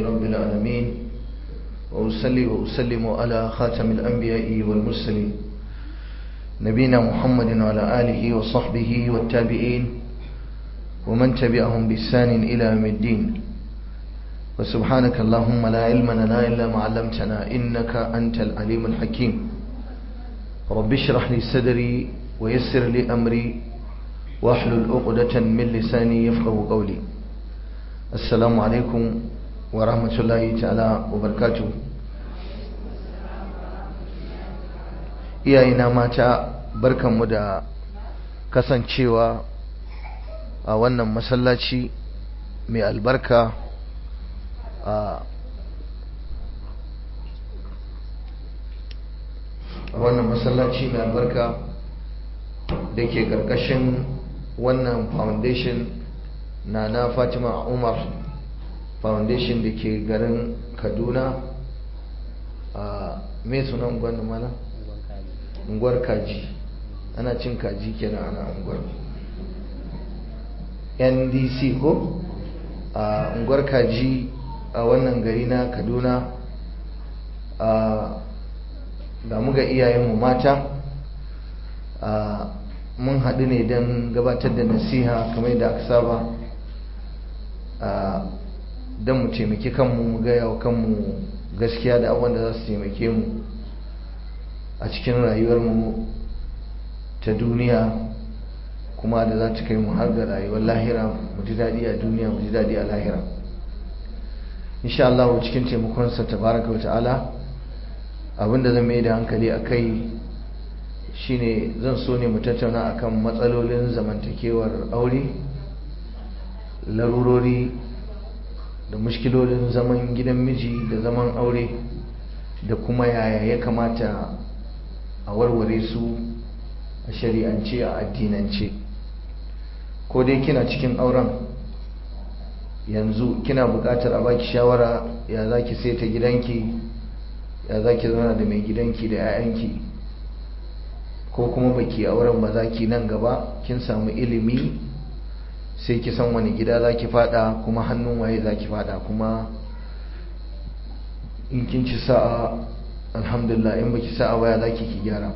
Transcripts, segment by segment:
رب العالمين وأصلي وأسلم على خاتم الأنبياء والمرسلين نبينا محمد وعلى آله وصحبه والتابعين ومن تبعهم بإحسان إلى يوم الدين وسبحانك اللهم لا علم لنا إلا ما علمتنا إنك أنت العليم الحكيم رب اشرح لي صدري ويسر لي أمري واحلل عقدة من لساني يفقه قولي السلام عليكم ورحمة الله تعالى وبركاته iyayena mata barkanmu da kasancewa a wannan masallaci mai albarka a wannan masallaci mai albarka da ke karkashin wannan foundation na na fatima umar foundation da ke garin kaduna a mai sunan gwanin mana? unguwar kaji ana cin kaji kenan ana unguwar ndc ko a unguwar kaji a wannan gari na kaduna a ga muga iyayenmu mata a mun haɗu ne don gabatar da nasiha kamar da aka saba a don mu taimaki kanmu mu gaya wa kanmu gaskiya da abubuwan da za su taimake mu a cikin rayuwarmu ta duniya kuma da za ta kai mu har ga rayuwar lahira mu ji daɗi a duniya mu ji daɗi a lahira insha Allah cikin taimakonsa tabaraka wa ta'ala abinda zan mai da hankali a kai shine zan so ne mu tattauna akan matsalolin zamantakewar aure larurori da mushkilolin zaman gidan miji da zaman aure da kuma yaya ya kamata a warware su a shari'ance a addinance ko dai kina cikin auren yanzu kina buƙatar a baki shawara ya za ki saita gidanki ya za ki zauna da mai gidanki da 'ya'yanki ko kuma baki auren ba za ki nan gaba kin samu ilimi sai ki san wani gida za ki fada kuma hannun waye za ki fada kuma in kin ci sa'a alhamdulillah in baki sa'a baya za ki ki gyara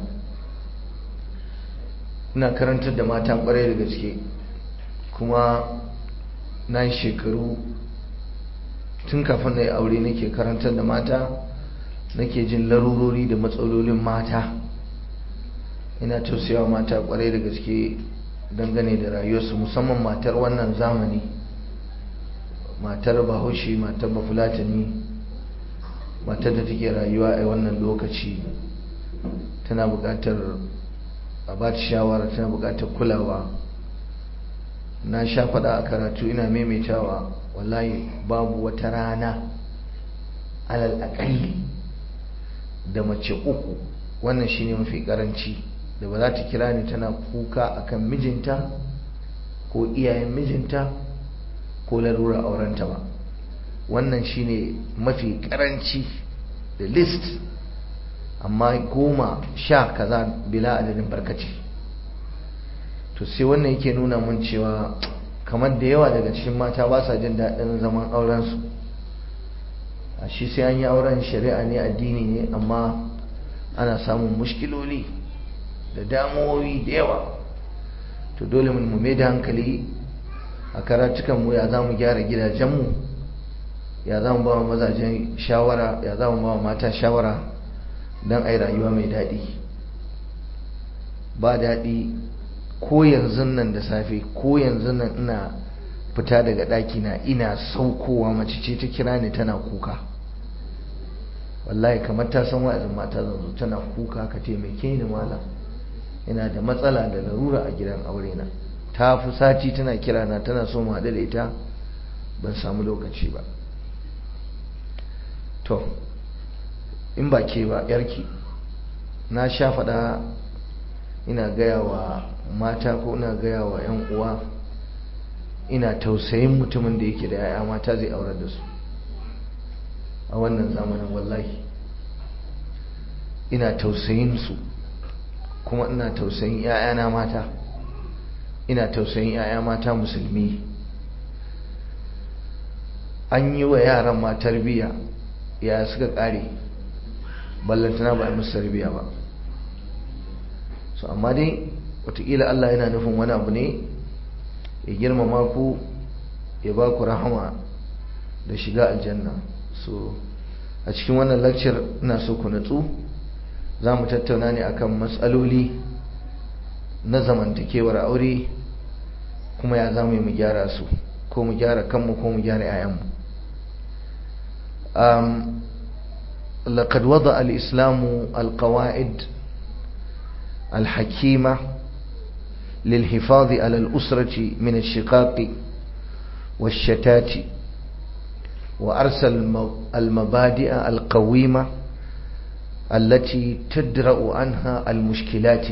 ina karantar da mata kwarai da gaske kuma na yi shekaru tun kafin na yi aure nake karantar da mata nake jin larurori da matsalolin mata ina tausayawa mata kwarai da gaske dangane da rayuwarsu musamman matar wannan zamani matar bahaushe matar bafulatani matar da take rayuwa a wannan lokaci tana buƙatar a ba ta shawara tana buƙatar kulawa na sha faɗa a karatu ina maimaitawa wallahi babu wata rana alal aƙalli da mace uku wannan shine mafi ƙaranci da ba za ta kira ni tana kuka akan mijinta ko iyayen mijinta ko larura aurenta ba wannan shine mafi karanci da list amma goma sha kaza bila adadin barkaci to sai wannan yake nuna mun cewa kamar da yawa daga cikin mata ba sa jin daɗin zaman aurensu a shi sai an yi auren shari'a ne addini ne amma ana samun mushkiloli da damuwoyi da yawa to dole mu mai da hankali a karatukanmu ya za mu gyara gidajenmu ya za mu ba wa mazajen shawara ya za mu ba wa mata shawara don a yi rayuwa mai daɗi ba daɗi ko yanzu nan da safe ko yanzu nan ina fita daga ɗaki na ina saukowa mace ce ta kira ni tana kuka wallahi kamar ta san wa'azin mata zanzu tana kuka ka taimake ni malam ina da matsala da larura a gidan aure na ta fi sati tana kira na tana so mu haɗu da ita ban samu lokaci ba to in ba ke ba yarki na sha faɗa ina gaya wa mata ko ina gaya wa 'yan uwa ina tausayin mutumin da yake da 'ya'ya mata zai aurar da su a wannan zamanin wallahi ina tausayin su kuma ina tausayin 'ya'yana mata ina tausayin 'ya'ya mata musulmi an yi wa yaran ma tarbiyya ya suka kare ballantana ba a musu tarbiyya ba so amma dai watakila Allah yana nufin wani abu ne ya girmama ku ya ba ku rahama da shiga aljanna so a cikin wannan lecture ina so ku natsu za mu tattauna ne akan matsaloli na zamantakewar aure kuma ya za mu yi mu gyara su ko mu gyara kanmu ko mu gyara 'ya'yanmu لقد وضع الإسلام القواعد الحكيمة للحفاظ على الأسرة من الشقاق والشتات وأرسل المبادئ القويمة التي تدرأ عنها المشكلات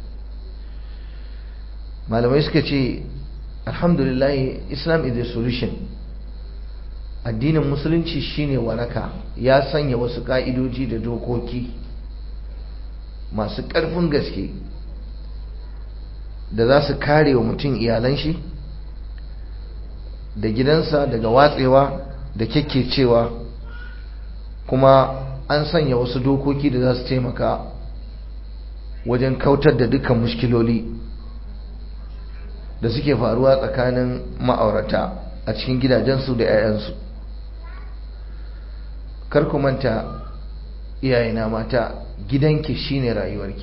ما لما يسكتي الحمد لله Islam is the solution addinin musulunci shine waraka ya sanya wasu ka'idoji da dokoki masu ƙarfin gaske da za su kare wa mutum iyalan shi da gidansa daga watsewa da kyakkecewa kuma an sanya wasu dokoki da za su taimaka wajen kautar da dukkan mushkiloli da suke faruwa tsakanin ma'aurata a cikin gidajensu da 'ya'yansu kar ku manta iyayena mata gidanki shine rayuwarki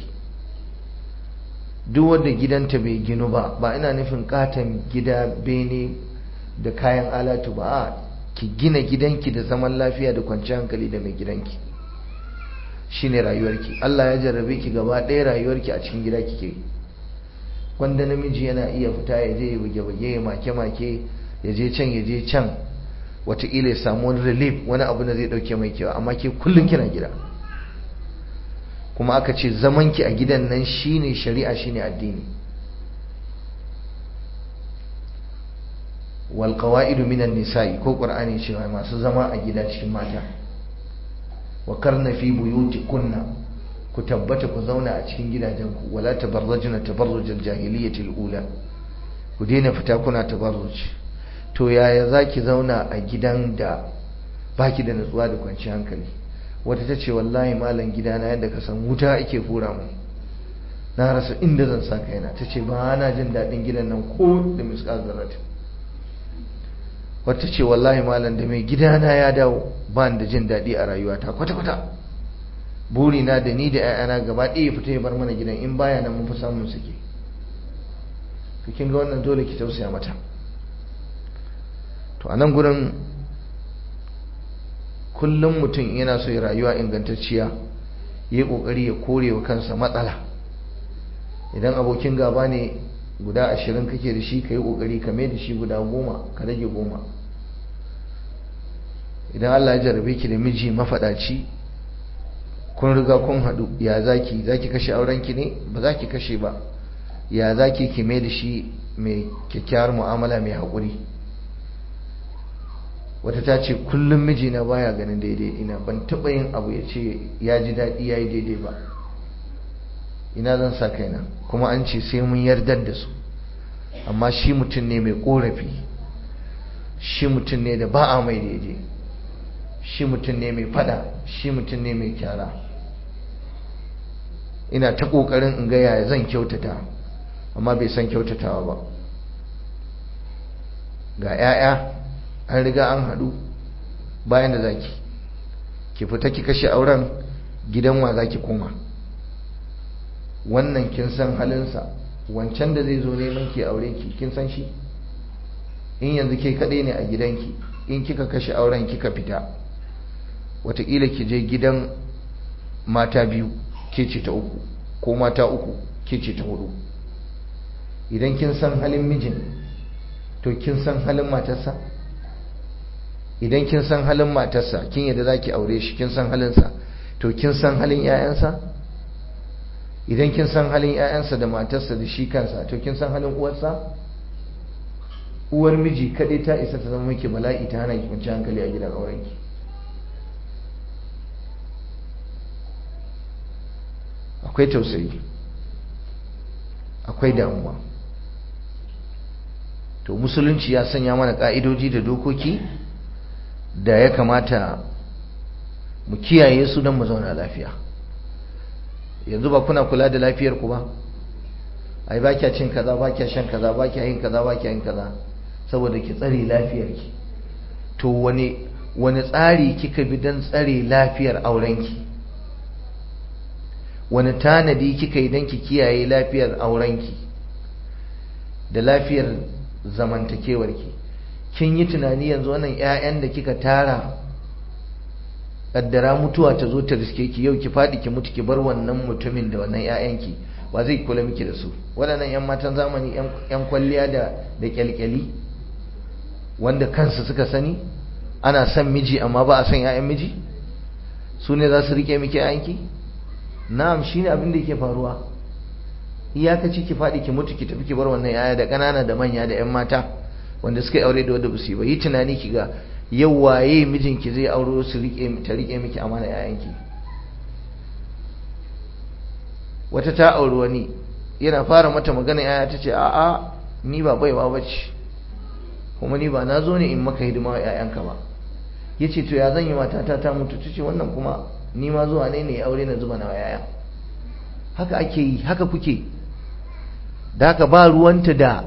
duk wanda gidanta bai ginu ba ba ina nufin katon gida bene da kayan alatu ba a ki gina gidanki da zaman lafiya da kwanciyar hankali da mai gidanki shine rayuwarki Allah ya jarrabe ki gaba ɗaya rayuwarki a cikin gida kike wanda namiji yana iya fita ya je ya buge-buge ya make-make ya je can ya je can wataƙila ya samu wani relief wani abu da zai ɗauke mai kewa amma ke kullum kina gida kuma aka ce zamanki a gidan nan shine shari'a shine addini wal qawaidu minan nisa'i ko qur'ani cewa masu zama a gida cikin mata wa karna fi buyutikunna ku tabbata ku zauna a cikin gidajenku wala tabarrajuna tabarrujal jahiliyyati ula ku daina fita kuna tabarruj to yaya zaki zauna a gidan da baki da nutsuwa da kwanciyar hankali wata ta ce wallahi malam gidana yadda ka san wuta ake fura mu na rasa inda zan sa kaina ta ce ba na jin daɗin gidan nan ko da miskar zarat wata ce wallahi malam da mai gidana ya dawo ba da jin daɗi a rayuwata kwata-kwata burina da ni da 'ya'yana gaba ɗaya fita ya bar mana gidan in baya nan mun fi samun suke to kin ga wannan dole ki tausaya mata to a nan gurin kullum mutum yana so ya rayuwa ingantacciya ya yi ƙoƙari ya kore wa kansa matsala idan abokin gaba ne guda ashirin kake da shi ka yi ƙoƙari ka mai da shi guda goma ka rage goma idan allah ya jarabe ki da miji mafaɗaci kun riga kun haɗu ya zaki zaki kashe aurenki ne ba za ki kashe ba ya zaki ki mai da shi mai kyakkyawar mu'amala mai haƙuri wata ta ce kullum mijina baya ganin daidai ina ban taɓa yin abu ya ce ya ji daɗi ya yi daidai ba ina zan sa kaina kuma an ce sai mun yardar da su amma shi mutum ne mai ƙorafi shi mutum ne da ba a mai daidai shi mutum ne mai fada shi mutum ne mai kyara ina ta ƙoƙarin in ga yaya zan kyautata amma bai san kyautatawa ba ga 'ya'ya an riga an haɗu bayan da zaki ki fita ki kashe auren gidan wa zaki koma wannan kin san halinsa wancan da zai zo neman ki aure ki kin san shi in yanzu ke kaɗai ne a gidanki in kika kashe auren kika fita wataƙila ki je gidan mata biyu ke ce ta uku ko mata uku ke ce ta hudu idan kin san halin mijin to kin san halin matarsa idan kin san halin matarsa kin yadda za ki aure shi kin san halinsa to kin san halin 'ya'yansa idan kin san halin 'ya'yansa da matarsa da shi kansa to kin san halin uwarsa uwar miji kaɗai ta isa ta zama miki bala'i ta hana ki kwanci hankali a gidan aurenki akwai tausayi akwai damuwa to musulunci ya sanya mana ka'idoji da dokoki da ya kamata mu kiyaye su don mu zauna lafiya yanzu ba kuna kula da lafiyar ku ba ai ba kya cin kaza ba kya shan kaza ba kya yin kaza ba kya yin kaza saboda ki tsare lafiyar ki to wani wani tsari kika bi don tsare lafiyar aurenki wani tanadi kika yi don ki kiyaye lafiyar aurenki da lafiyar zamantakewarki kin yi tunani yanzu wannan 'ya'yan da kika tara kaddara mutuwa ta zo ta riske ki yau ki faɗi ki mutu ki bar wannan mutumin da wannan 'ya'yanki ba zai kula miki da su waɗannan 'yan matan zamani 'yan kwalliya da da kyalkyali wanda kansu suka sani ana son miji amma ba a son 'ya'yan miji su ne za su rike miki 'ya'yanki na'am shine abin da yake faruwa iyakaci ki faɗi ki mutu ki tafi ki bar wannan 'ya'ya da ƙanana da manya da 'yan mata wanda suka yi aure da wanda ba su yi ba yi tunani ki ga yau waye mijinki zai auro su rike ta rike miki amana 'ya'yanki wata ta auri wani yana fara mata magana 'ya'ya ta ce a'a ni ba baiwa bace kuma ni ba na zo ne in maka hidima wa 'ya'yanka ba ya ce to ya zan yi matata ta mutu ta ce wannan kuma ni ma zuwa ne ne aure na zuba na yaya haka ake yi haka kuke da haka ba ruwanta da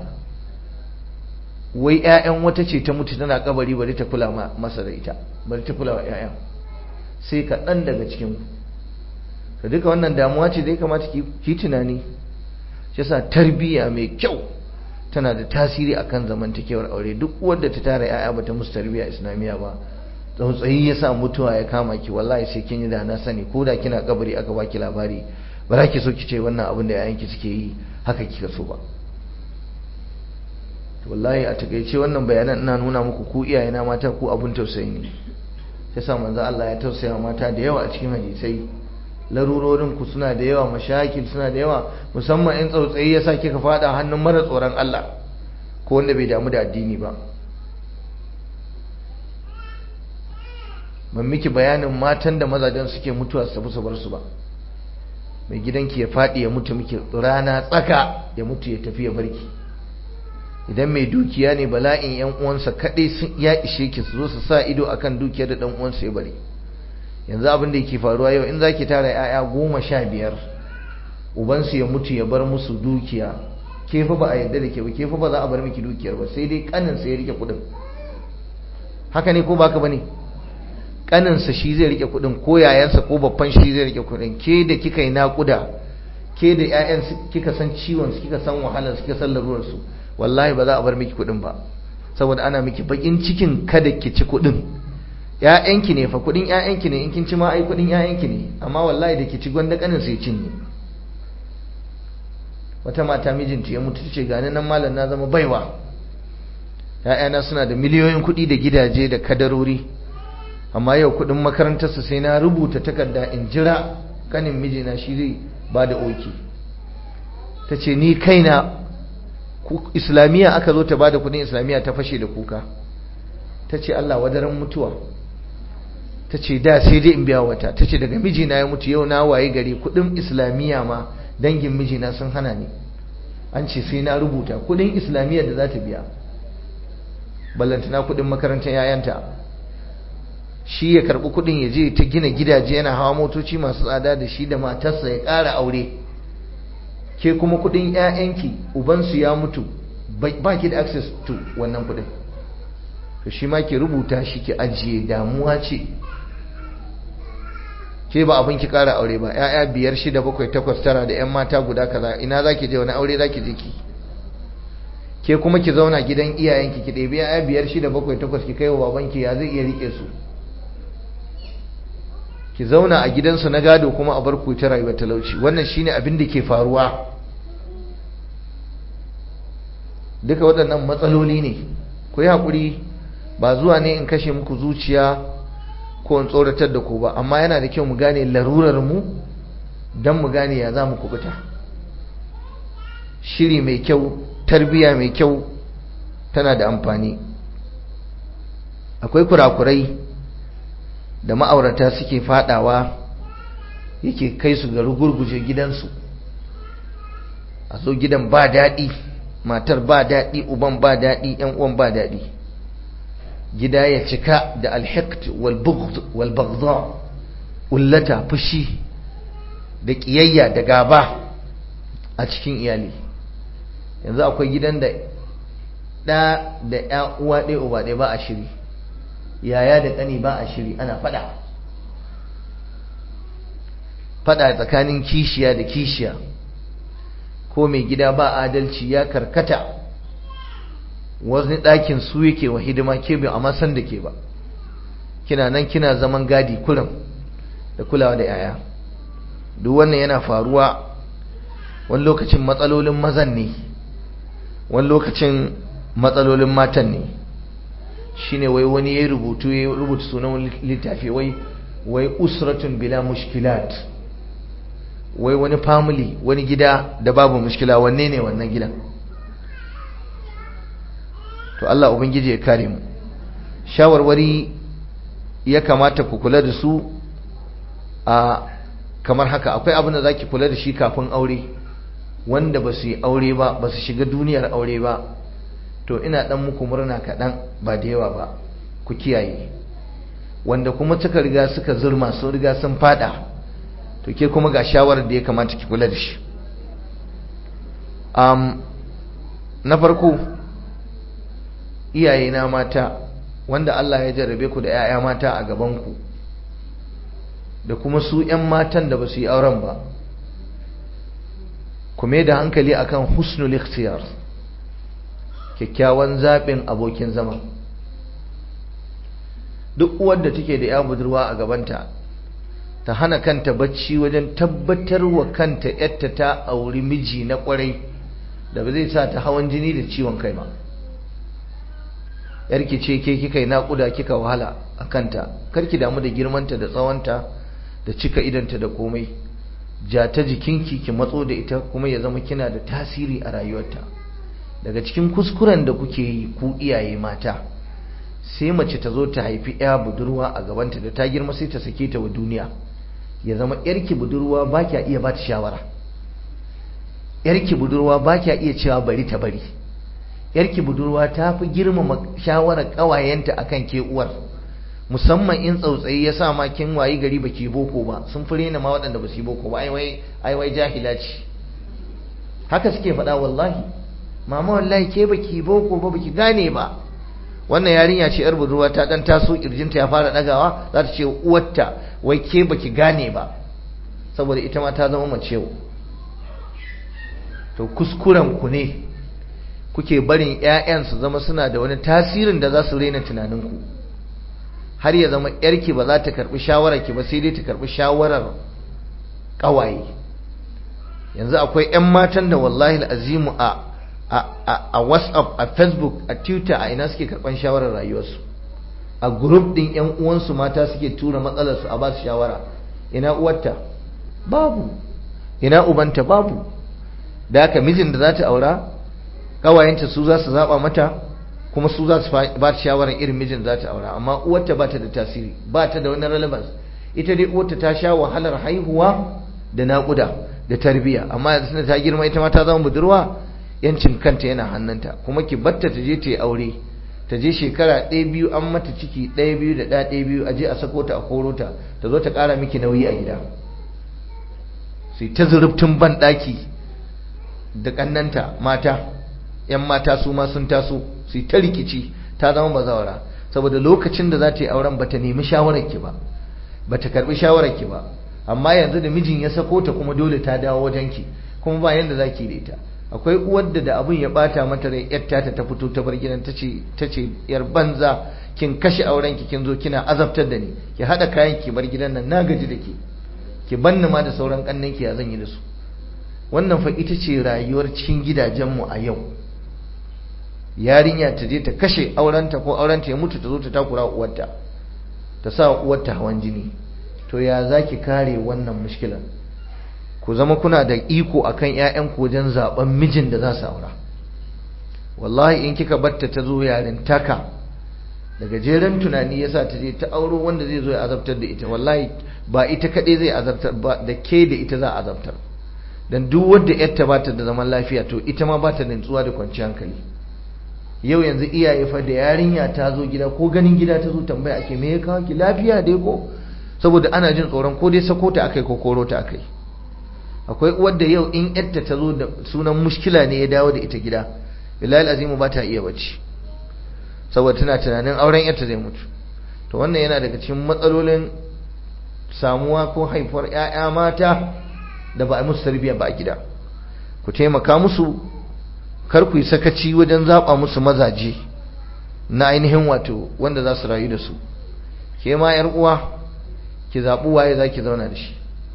wai 'ya'yan wata ce ta mutu tana kabari bari ta kula masa da ita bari ta kula wa 'ya'yan sai kaɗan daga cikin ka duka wannan damuwa ce da ya kamata ki tunani shi yasa tarbiyya mai kyau tana da tasiri akan zamantakewar aure duk wanda ta tara 'ya'ya bata musu tarbiyya islamiyya ba tsautsayi ya sa mutuwa ya kama ki wallahi sai kin yi da na sani ko da kina kabari aka baki labari ba za ki so ki ce wannan abin da yayanki suke yi haka kika so ba wallahi a takaice wannan bayanan ina nuna muku ku iyayena mata ku abun tausayi ne sai sa manzo Allah ya tausaya mata da yawa a cikin hadisai larurorin ku suna da yawa mashakil suna da yawa musamman in tsautsayi ya sa kika fada hannun mara tsoron Allah ko wanda bai damu da addini ba ban miki bayanin matan da mazajen suke mutuwa su tafi su bar su ba mai gidanki ya faɗi ya mutu miki rana tsaka ya mutu ya tafi ya barki idan mai dukiya ne bala'in yan uwansa kaɗai sun ya ishe ki su zo su sa ido akan dukiyar da ɗan uwansa ya bari yanzu abin da yake faruwa yau in zaki tara 'ya'ya goma sha biyar ubansu ya mutu ya bar musu dukiya ke fa ba a yarda da ke ba ke fa ba za a bar miki dukiyar ba sai dai kanin sa ya rike kuɗin haka ne ko ba haka bane ne kaninsa shi zai rike kudin ko yayansa ko babban shi zai rike kudin ke da kika yi nakuda ke da ƴaƴan kika san ciwon su kika san wahalar su kika san larurar su wallahi ba za a bar miki kudin ba saboda ana miki bakin cikin kada ki ci kudin ƴaƴanki ne fa kudin ƴaƴanki ne in kin ci ma ai kudin ƴaƴanki ne amma wallahi da ki ci gwanda kanin sai cinye wata mata mijinta ya mutu tace gani nan malam na zama baiwa ƴaƴana suna da miliyoyin kuɗi da gidaje da kadarori amma yau kudin makarantarsa sai na rubuta takarda in jira kanin mijina shi zai ba da oki ta ce ni kaina islamiyya aka zo ta ba da kudin islamiyya ta fashe da kuka ta ce Allah wadaran mutuwa ta ce da sai dai in biya wata ta ce daga mijina ya mutu yau na waye gari kudin islamiyya ma dangin mijina sun hana ni an ce sai na rubuta kudin islamiyya da za ta biya ballantana kudin makarantar yayanta shi ya karbi kudin ya je ta gina gidaje yana hawa motoci masu tsada da shi da matarsa ya ƙara aure ke kuma kudin ƴaƴanki ubansu ya mutu ba ki da access to wannan kudin to shi ma ki rubuta shi ki ajiye damuwa ce ke ba abin ki ƙara aure ba ƴaƴa biyar shida bakwai takwas tara da ƴan mata guda kaza ina za ki je wani aure za ki je ki ke kuma ki zauna gidan iyayenki ki ɗebi ƴaƴa biyar shida bakwai takwas ki kai wa babanki ya zai iya riƙe su ki zauna a gidansu na gado kuma a bar ku ta rayuwar talauci wannan shine abin da ke faruwa duka waɗannan matsaloli ne ku yi haƙuri ba zuwa ne in kashe muku zuciya ko in tsoratar da ku ba amma yana da kyau mu gane larurar mu don mu gane ya za mu kubuta shiri mai kyau tarbiya mai kyau tana da amfani akwai kurakurai da ma'aurata suke fadawa yake kai su ga rugurguje gidansu a zo gidan ba daɗi matar ba daɗi uban ba daɗi yan uwan ba daɗi gida ya cika da alhiqt wal bughd wal baghdha ullata fushi da kiyayya da gaba a cikin iyali yanzu akwai gidan da ɗa da ya uwa ɗaya uba ɗaya ba a shiri yaya da ƙani ba a shiri ana faɗa faɗa tsakanin kishiya da kishiya ko mai gida ba adalci ya karkata wani ɗakin su yake wa hidima ke bai amma san da ke ba kina nan kina zaman gadi kullum da kulawa da yaya duk wannan yana faruwa wani lokacin matsalolin mazan ne wani lokacin matsalolin matan ne shine wai wani ya rubutu ya rubuta sunan littafi wai wai usratun bila mushkilat wai wani family wani gida da babu mushkila wanne ne wannan gidan to Allah ubangiji ya kare mu shawarwari ya kamata ku kula da su a kamar haka akwai abin da zaki kula da shi kafin aure wanda ba su yi aure ba ba su shiga duniyar aure ba to ina dan muku murna kaɗan ba da yawa ba ku kiyaye wanda kuma suka riga suka zurma sun riga sun fada to ke kuma ga shawarar da ya kamata ki kula da shi um, na farko iyaye na mata wanda Allah ya jarrabe ku da 'ya'ya mata a gabanku da kuma su 'yan matan da ba su yi auren ba ku mai da hankali akan husnul ikhtiyar kyakkyawan zaɓin abokin zama duk uwar da take da ya budurwa a gabanta ta hana kanta bacci wajen tabbatar wa kanta yadda ta auri miji na kwarai da ba zai sa ta hawan jini da ciwon kai ba yarki ce ke kika yi naƙuda kika wahala a kanta karki damu da girmanta da tsawonta da cika idanta da komai ja ta jikinki ki matso da ita kuma ya zama kina da tasiri a rayuwarta daga cikin kuskuren da kuke yi ku iyaye mata sai mace ta zo ta haifi ya budurwa a gabanta da ta girma sai ta sake ta wa duniya ya zama yarki budurwa ba kya iya ba ta shawara yarki budurwa ba kya iya cewa bari ta bari yarki budurwa ta fi girmama shawarar ƙawayenta akan ke uwar musamman in tsautsayi ya sa ma kin wayi gari baki boko ba sun fi rena ma waɗanda ba su yi boko ba ai wai jahila ce haka suke faɗa wallahi mama wallahi ke baki boko ba baki gane ba wannan yarinya ce yar budurwa ta dan taso kirjinta ya fara dagawa za ta ce uwarta wai ke baki gane ba saboda ita ma ta zama mace to kuskuren ku ne kuke barin ƴaƴan su zama suna da wani tasirin da za su rena tunaninku ku har ya zama yarki ba za ta karbi shawarar ki ba sai dai ta karbi shawarar kawaye yanzu akwai ƴan matan da wallahi azimu a a WhatsApp a Facebook a Twitter a ina suke karban shawarar rayuwarsu a group din ƴan uwansu mata suke tura matsalar su a ba su shawara ina uwarta babu ina ubanta babu da haka mijin da za ta aura kawayenta su za su zaba mata kuma su za su ba ta shawarar irin mijin za ta aura amma uwarta ba ta da tasiri ba ta da wani relevance ita dai uwarta ta sha wahalar haihuwa da naƙuda da tarbiyya amma yanzu ta girma ita ma ta zama budurwa yancin kanta yana hannunta kuma ki batta ta je ta yi aure ta je shekara ɗaya biyu an mata ciki ɗaya biyu da ɗaya ɗaya biyu a je a sako ta a koro ta ta zo ta ƙara miki nauyi a gida sai ta zurubtun ban ɗaki da ƙannanta mata 'yan mata su ma sun taso su yi ta rikici ta zama bazawara saboda lokacin da za ta yi auren ba ta nemi shawararki ba ba ta karbi shawararki ba amma yanzu da mijin ya sako ta kuma dole ta dawo wajenki kuma ba yanda za ki da ita akwai uwar da da abin ya bata mata rai yar ta ta fito ta bar gidan ta ce ta ce yar banza kin kashe aurenki kin zo kina azabtar da ni ki hada kayan ki bar gidan nan na gaji da ke ki banni ma da sauran kannanki ya zan yi da su wannan fa ita ce rayuwar cikin gidajenmu a yau yarinya ta je ta kashe aurenta ko aurenta ya mutu ta zo ta takura uwarta ta sa uwarta hawan jini to ya zaki kare wannan mushkilan ku zama kuna da iko akan ƴaƴan ku wajen zaben mijin da za su aura wallahi in kika batta ta zo yarin taka daga jeren tunani yasa ta je ta auro wanda zai zo ya azabtar da ita wallahi ba ita kadai zai azabtar ba da ke da ita za a azabtar dan duk wanda yarta ba ta da zaman lafiya to ita ma ba ta da nutsuwa da kwanciyar hankali yau yanzu iyaye fa da yarinya ta zo gida ko ganin gida ta zo tambaya ake me ya kawo ki lafiya dai ko saboda ana jin tsoron ko dai sako ta akai ko koro ta akai akwai uwar da yau in yadda ta zo da sunan mushkila ne ya dawo da ita gida billahi azimu ba ta iya bacci saboda tana tunanin auren yadda zai mutu to wannan yana daga cikin matsalolin samuwa ko haifuwar 'ya'ya mata da ba a musu tarbiyya ba a gida ku taimaka musu kar ku yi sakaci wajen zaɓa musu mazaje na ainihin wato wanda za su rayu da su ke ma 'yar uwa ki zaɓi waye za ki zauna da shi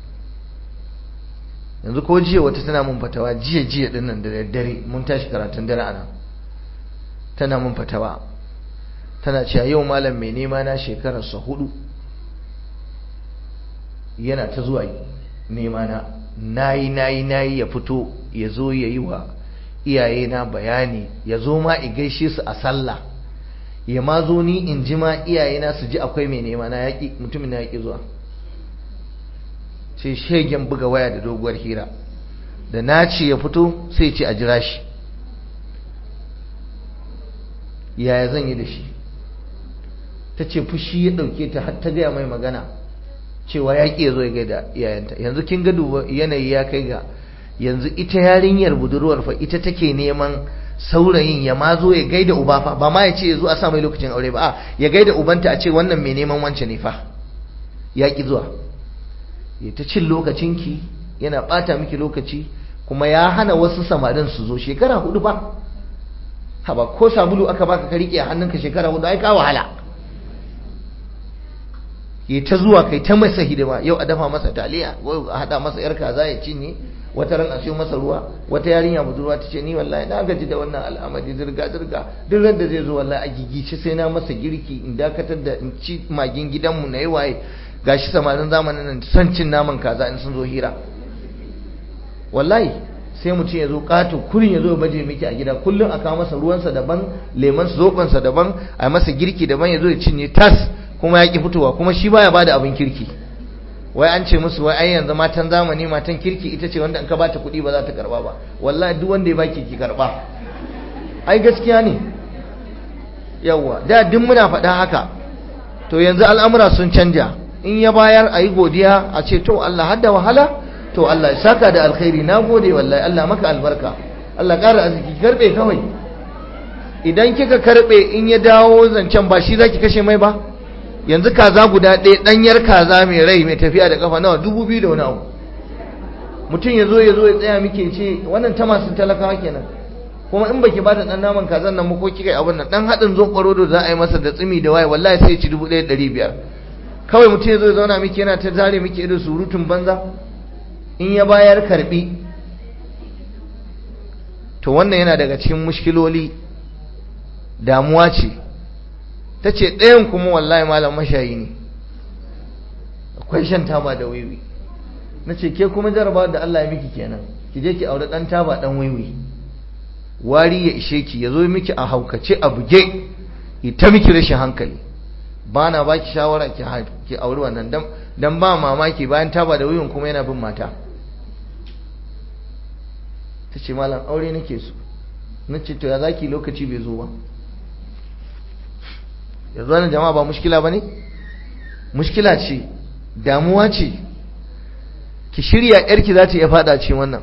yanzu ko jiya wata tana mun fatawa jiya jiya din nan da daddare mun tashi karatun dare ana tana mun fatawa tana cewa yau malam mai nema na shekararsa hudu yana ta zuwa nema na nayi nayi nayi ya fito ya zo ya yi wa iyaye na bayani ya zo ma i gaishe su a sallah ya ma zo ni in ji ma iyaye na su ji akwai mai nema na yaƙi mutumin na yaƙi zuwa sai shegen buga waya da doguwar hira da na ce ya fito sai ce a jira shi yaya zan yi da shi ta ce fushi ya ɗauke ta har ta gaya mai magana cewa ya ƙi ya zo ya gaida iyayenta yanzu kin ga duba yanayi ya kai ga yanzu ita yarinyar budurwar fa ita take neman saurayin ya ma zo ya gaida uba fa ba ma ya ce ya zo a sa mai lokacin aure ba a ya gaida ubanta a ce wannan mai neman wance ne fa ya ƙi zuwa ya ta cin lokacinki yana ɓata miki lokaci kuma ya hana wasu samarin su zo shekara hudu ba haba ko sabulu aka baka ka riƙe a hannunka shekara hudu ai ka wahala ya ta zuwa kai ta masa hidima yau a dafa masa taliya yau a haɗa masa yar kaza ya cinye wata ran a siyo masa ruwa wata yarinya budurwa ta ce ni wallahi na gaji da wannan al'amari zirga zirga duk ran da zai zo wallahi a gigice sai na masa girki in dakatar da in ci magin gidanmu na yi waye gashi samarin zamanin nan son cin naman kaza in sun zo hira wallahi sai mutum ya zo kato kurin ya zo ya baje miki a gida kullum a kawo masa ruwansa daban leman zobansa daban a masa girki daban ya zo ya cinye tas kuma ya ki fitowa kuma shi baya bada abin kirki wai an ce musu wai ai yanzu matan zamani matan kirki ita ce wanda in ka bata kuɗi ba za ta karba ba wallahi duk wanda ya baki ki karba ai gaskiya ne yawa da duk muna faɗa haka to yanzu al'amura sun canja in ya bayar a yi godiya a ce to Allah hadda wahala to Allah ya saka da alkhairi na gode wallahi Allah maka albarka Allah ƙara arziki karɓe kawai idan kika karɓe in ya dawo zancen ba shi za ki kashe mai ba yanzu kaza guda ɗaya ɗanyar kaza mai rai mai tafiya da kafa nawa dubu biyu da wani abu mutum ya zo ya zo ya tsaya muke ce wannan ta masu talakawa kenan kuma in baki bata dan naman kazan nan ko kika yi abin nan dan haɗin zon da za a yi masa da tsimi da waye wallahi sai ya ci dubu ɗaya ɗari biyar kawai mutum ya zo ya zauna miki yana ta zare miki irin surutun banza in ya bayar karbi to wannan yana daga cikin mushkiloli damuwa ce ta ce ɗayan kuma wallahi malam mashayi ne akwai shan taba da wiwi na ce ke kuma jaraba da Allah ya miki kenan ki je ki aure ɗan taba ɗan wiwi wari ya ishe ki ya zo miki a haukace a buge ita miki rashin hankali ba na ba ki shawara ki auri wannan dan ba mamaki bayan taba da wiwin kuma yana bin mata ta ce malam aure nake so na ce to ya zaki lokaci bai zo ba yanzu wani jama'a ba mushkila ba ne mushkila ce damuwa ce ki shirya yarki za ta iya fada ce wannan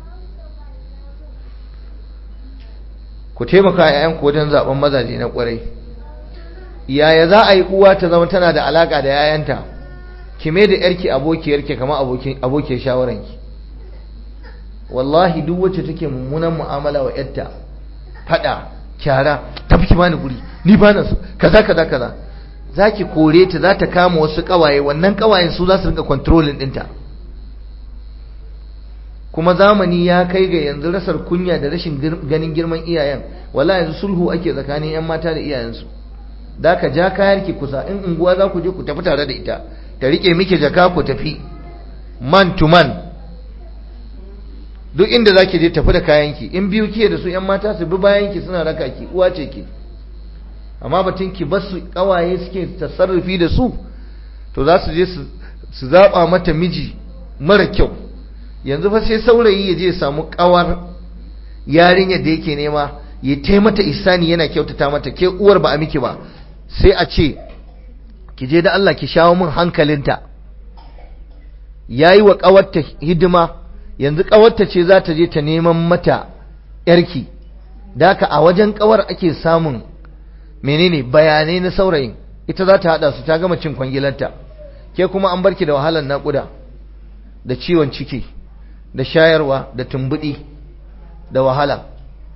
ku taimaka yayanku wajen zaben mazaje na kwarai yaya za a yi uwa ta zama tana da alaka da yayanta ki mai da yarki abokiyarki kamar abokiyar shawaranki wallahi duk wacce take mummunan mu'amala wa yarta fada kyara tafi ki bani guri ni bana so kaza kaza kaza zaki kore ta za ta kama wasu kawaye wannan kawayen su za su rinka controlling dinta kuma zamani ya kai ga yanzu rasar kunya da rashin ganin girman iyayen wallahi yanzu sulhu ake tsakanin yan mata da iyayensu da ka ja kayar ki kusa in unguwa za ku je ku tafi tare da ita ta rike miki jaka ku tafi man to man duk inda za ki je tafi da kayanki in biyu kiye da su yan mata su bi bayanki suna raka ki uwa ce ki amma batun ki ba su kawaye suke tasarrufi da su to za su je su zaba mata miji mara kyau yanzu fa sai saurayi ya je samu kawar yarinyar da yake nema ya taimata isani yana kyautata mata ke uwar ba a miki ba sai a ce ki je da Allah ki shawo min hankalinta yayi wa kawarta hidima yanzu kawarta ce za ta je ta neman mata yarki daka a wajen kawar ake samun menene bayanai na saurayin ita za ta hada su ta gama cin kwangilarta ke kuma an barki da wahalar naƙuda da ciwon ciki da shayarwa da tumbudi da wahala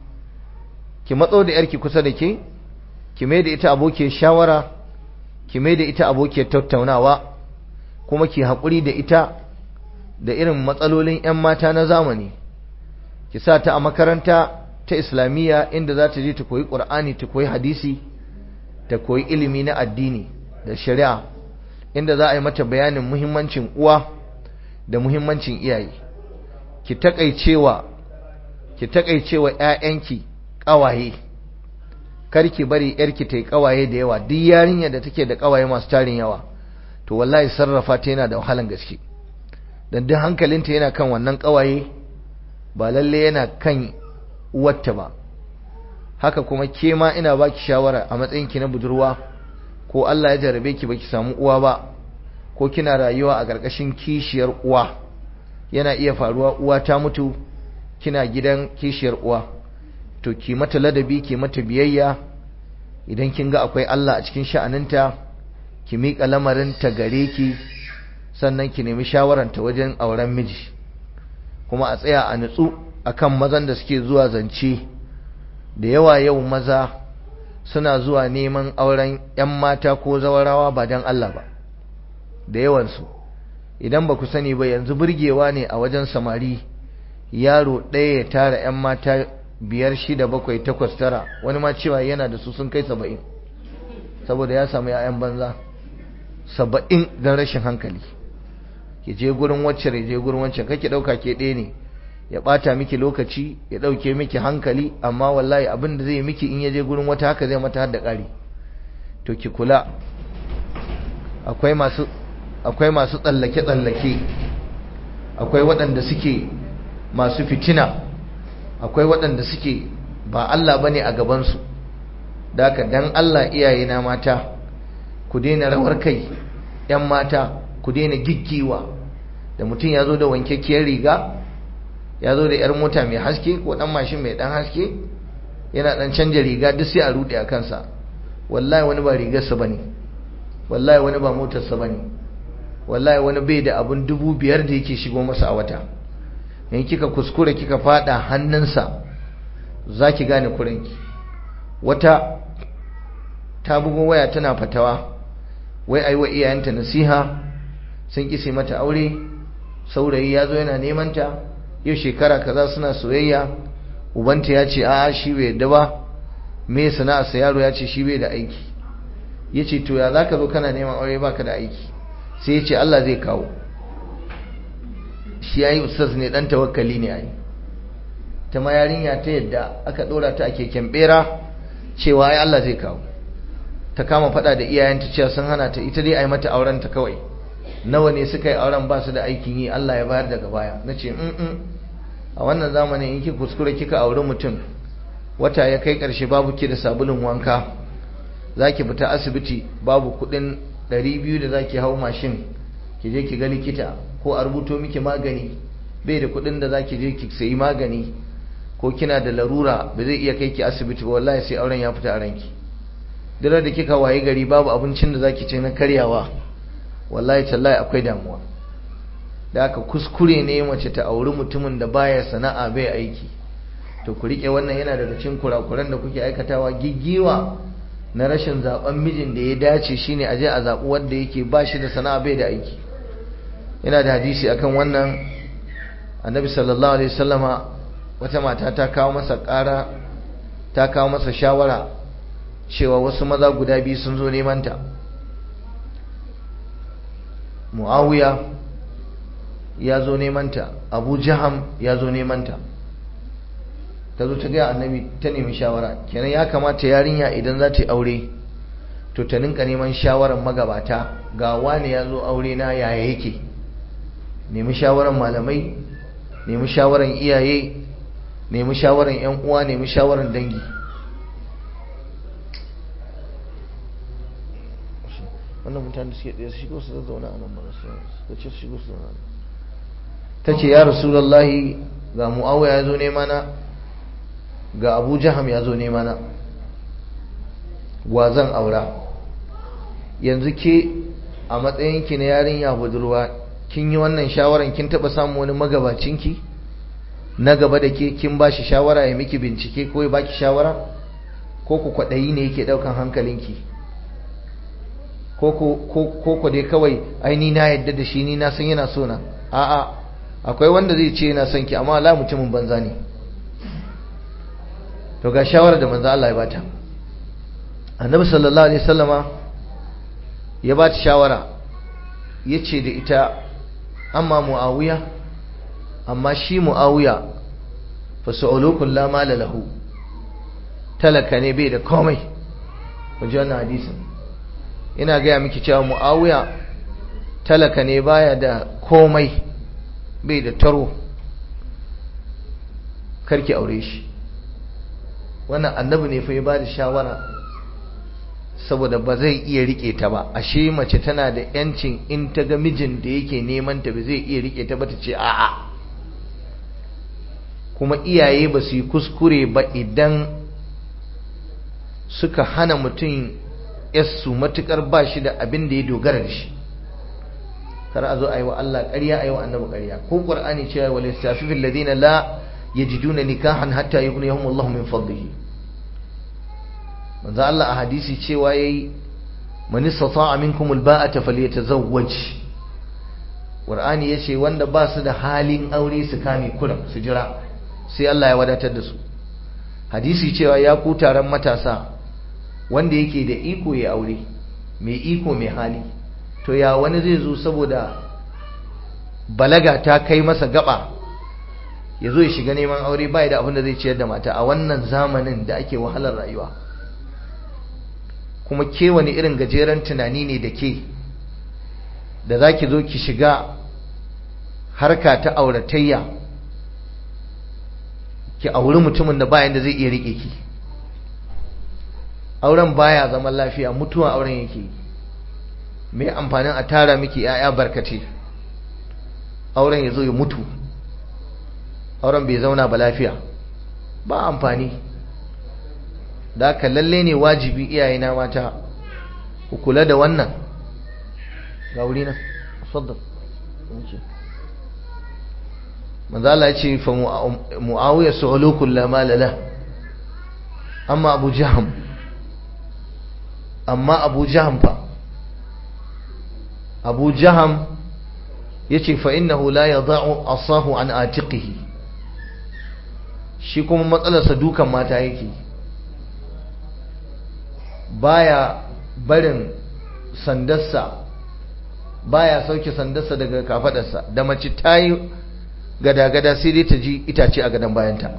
ki matso da yarki kusa da ke ki mai da ita abokiyar shawara ki mai da ita abokiyar tattaunawa kuma ki haƙuri da ita da irin matsalolin 'yan mata na zamani ki sa ta a makaranta ta islamiyya inda za ta je ta koyi ƙur'ani ta koyi hadisi ta koyi ilimi na addini da shari'a inda za a yi mata bayanin muhimmancin uwa da muhimmancin iyaye ki takaicewa ki takaicewa ƴaƴanki ƙawaye kar ki bari yarki ta yi ƙawaye da yawa duk yarinya da take da ƙawaye masu tarin yawa to wallahi sarrafa ta yana da wahalan gaske dan duk hankalinta yana kan wannan ƙawaye ba lalle yana kan uwarta ba haka kuma ke ma ina baki shawara a matsayinki na budurwa ko Allah ya jarabe ki baki samu uwa ba ko kina rayuwa a ƙarƙashin kishiyar uwa yana iya faruwa uwa ta mutu kina gidan kishiyar uwa to ki mata ladabi ki mata biyayya idan kin ga akwai Allah a cikin sha'aninta ki miƙa lamarin ta gare ki sannan ki nemi shawaranta wajen auren miji kuma a tsaya a nutsu akan mazan da suke zuwa zance da yawa yau maza suna zuwa neman auren 'yan mata ko zawarawa ba don Allah ba da yawansu idan ba ku sani ba yanzu burgewa ne a wajen samari yaro ɗaya ya tara 'yan mata biyar shida bakwai takwas tara wani ma cewa yana da su sun kai saba'in saboda ya samu 'ya'yan banza saba'in don rashin hankali ki je gurin wacce ya je gurin wacce kake ɗauka ke ɗaya ne ya ɓata miki lokaci ya ɗauke miki hankali amma wallahi abin da zai miki in ya je gurin wata haka zai mata har da ƙari to ki kula akwai masu akwai masu tsallake-tsallake akwai waɗanda suke masu fitina akwai waɗanda suke ba Allah ba ne a gabansu da haka dan Allah iyayena mata ku daina rawar kai ‘yan mata ku daina giggiwa da mutum ya zo da wankakkiyar riga ya zo da ‘yar mota mai haske ko ɗan mashin mai ɗan haske yana ɗan canja riga duk sai a ruɗe a kansa wallahi wani ba rigarsa ba ne wallahi wani ba motarsa ba ne wallahi wani bai da abun dubu biyar da yake shigo masa a wata in kika kuskure kika fada hannunsa za ki gane kurinki wata ta bugo waya tana fatawa wai ai wa iyayenta nasiha sun kise mata aure saurayi ya zo yana neman ta yau shekara kaza suna soyayya ubanta ya ce a'a shi bai yadda ba me sana'arsa yaro ya ce shi bai da aiki ya ce to ya za ka zo kana neman aure baka da aiki sai ya ce Allah zai kawo shi ya yi ustaz ne dan tawakkali ne ai ta ma yarinya ta yadda aka dora ta a keken bera cewa ai Allah zai kawo ta kama fada da iyayenta cewa sun hana ta ita dai ai mata auren ta kawai nawa ne suka yi auren ba su da aikin yi Allah ya bayar daga baya nace in a wannan zamanin in ki kuskure kika auri mutum wata ya kai karshe babu ki da sabulun wanka zaki fita asibiti babu kudin 200 da zaki hau mashin ki je ki ga likita ko a rubuto miki magani bai da kudin da zaki je ki sayi magani ko kina da larura ba zai iya kai ki asibiti ba wallahi sai auren ya fita a ranki dare da kika waye gari babu abincin da zaki ci na karyawa wallahi tallahi akwai damuwa da aka kuskure ne mace ta auri mutumin da baya sana'a bai aiki to ku rike wannan yana daga cikin kurakuran da kuke aikatawa giggiwa na rashin zaben mijin da ya dace shine aje a zabi wanda yake ba shi da sana'a bai da aiki yana da hadisi akan wannan annabi sallallahu alaihi wasallama wata mata ta kawo masa ƙara ta kawo masa shawara cewa wasu maza guda biyu sun zo neman ta muawiya ya zo neman ta abu jaham ya zo neman ta ta zo ta gaya annabi ta nemi shawara kenan ya kamata yarinya idan za ta yi aure to ta ninka neman shawarar magabata ga wani ya zo aure na yaya yake nemi shawarar malamai nemi shawarar iyaye nemi shawarar yan uwa nemi shawarar dangi wannan mutane suke ɗaya su shigo su zazzauna a nan ba su ce su shigo su zauna ta ce ya rasulallahi ga mu'awiya ya zo nema na ga abu jaham ya zo nema na wa zan aura yanzu ke a matsayinki na yarinya budurwa kin yi wannan shawaran kin taɓa samun wani magabacinki na gaba da ke kin ba shi shawara ya miki bincike ko ya baki shawara ko ku kwaɗayi ne yake ɗaukan hankalinki ko ku dai kawai aini na yadda da shi ni na san yana so na a'a akwai wanda zai ce yana son ki amma Allah mutumin banza ne to ga shawara da manzo Allah ya bata annabi sallallahu alaihi wasallama ya bata shawara yace da ita amma muawiya amma shi muawiya fa su'ulukul la mala lahu talaka ne bai da komai wajen wannan hadisin ina gaya miki cewa mu'awiya talaka ne baya da komai bai da taro karki aure shi wannan annabi ne fa ya ba da shawara saboda ba zai iya rike ta ba ashe mace tana da yancin in ta ga mijin da yake neman ta ba zai iya rike ta ba ta ce a'a kuma iyaye ba su yi kuskure ba idan suka hana mutum yassu matukar ba shi da abin da ya dogara da shi kar a zo a yi wa Allah ƙarya a yi wa annabi ƙarya ko qur'ani cewa wal yastafifil ladina la yajiduna nikahan hatta yughniyahum Allahu min fadlihi manzo Allah a hadisi cewa yayi man istata'a minkum alba'ata falyatazawwaj qur'ani yace wanda ba su da halin aure su kame kuram su jira sai Allah ya wadatar da su hadisi cewa ya ku taron matasa wanda yake da iko ya aure mai iko mai hali to ya wani zai zo saboda balaga ta kai masa gaba ya zo ya shiga neman aure bai da abin da zai ciyar da mata a wannan zamanin da ake wahalar rayuwa kuma ke wani irin gajeren tunani ne da ke da za ki zo ki shiga harka ta auratayya ki auri mutumin da bayan da zai iya rike ki auren baya zaman lafiya mutuwa auren yake mai amfanin a tara miki yaya barkate auren ya zo ya mutu auren bai zauna ba lafiya ba amfani da aka lalle ne wajibi iyayena mata ku kula da wannan ga wuri na saddar manzo Allah ya ce fa muawiya su'ulukul la malala amma abu jaham amma abu jaham fa abu jaham yace fa innahu la yada'u asahu an atiqihi shi kuma matsalarsa dukan mata yake baya barin sandarsa baya sauke sandarsa daga kafadarsa da mace tayi gada-gada sai dai ta ji itace a gadon bayanta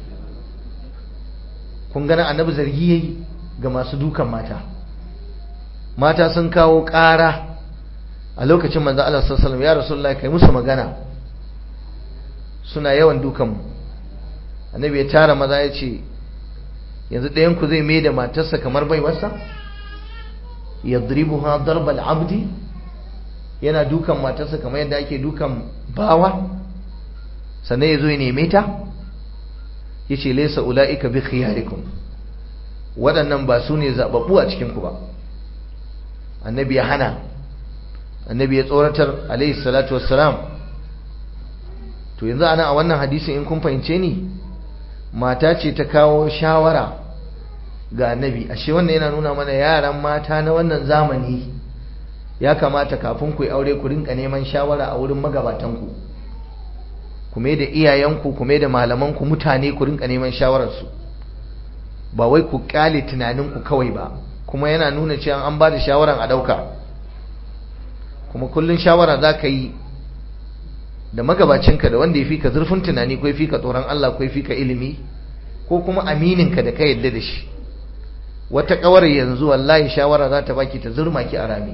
kun gana annabi zargi yayi ga masu dukan mata mata sun kawo ƙara a lokacin manzo Allah sallallahu alaihi wasallam ya rasulullahi kai musu magana suna yawan dukan mu annabi ya tara maza ya ce yanzu ɗayan ku zai mai da matarsa kamar baiwarsa yadribuha darbal abdi yana dukan matarsa kamar yadda ake dukan bawa sannan ya zo ya neme ta ya ce laisa ula'ika bi khiyarikum waɗannan ba su ne zaɓaɓɓu a cikinku ba annabi ya hana annabi ya tsoratar alaihi salatu wassalam to yanzu ana a wannan hadisin in kun fahimce ni mata ce ta kawo shawara ga annabi ashe wannan yana nuna mana yaran mata na wannan zamani ya kamata kafin ku yi aure ku rinka neman shawara a wurin magabatanku ku mai da iyayenku ku mai da malamanku mutane ku rinka neman shawararsu ba wai ku kyale tunaninku kawai ba kuma yana nuna cewa an ba da shawaran a ɗauka kuma kullum shawara za ka yi da magabacinka da wanda ya fi ka zurfin tunani ko ya fi ka tsoron Allah ko ya fi ka ilimi ko kuma amininka da ka yadda da shi wata kawar yanzu wallahi shawara za ta baki ta zurma ki a rami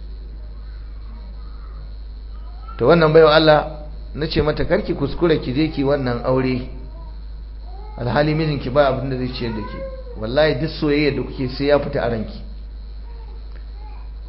to wannan baiwa Allah na ce mata karki kuskure ki je ki wannan aure alhali mijinki ba abin da zai ciyar da ke wallahi duk soyayya da kuke sai ya fita a ranki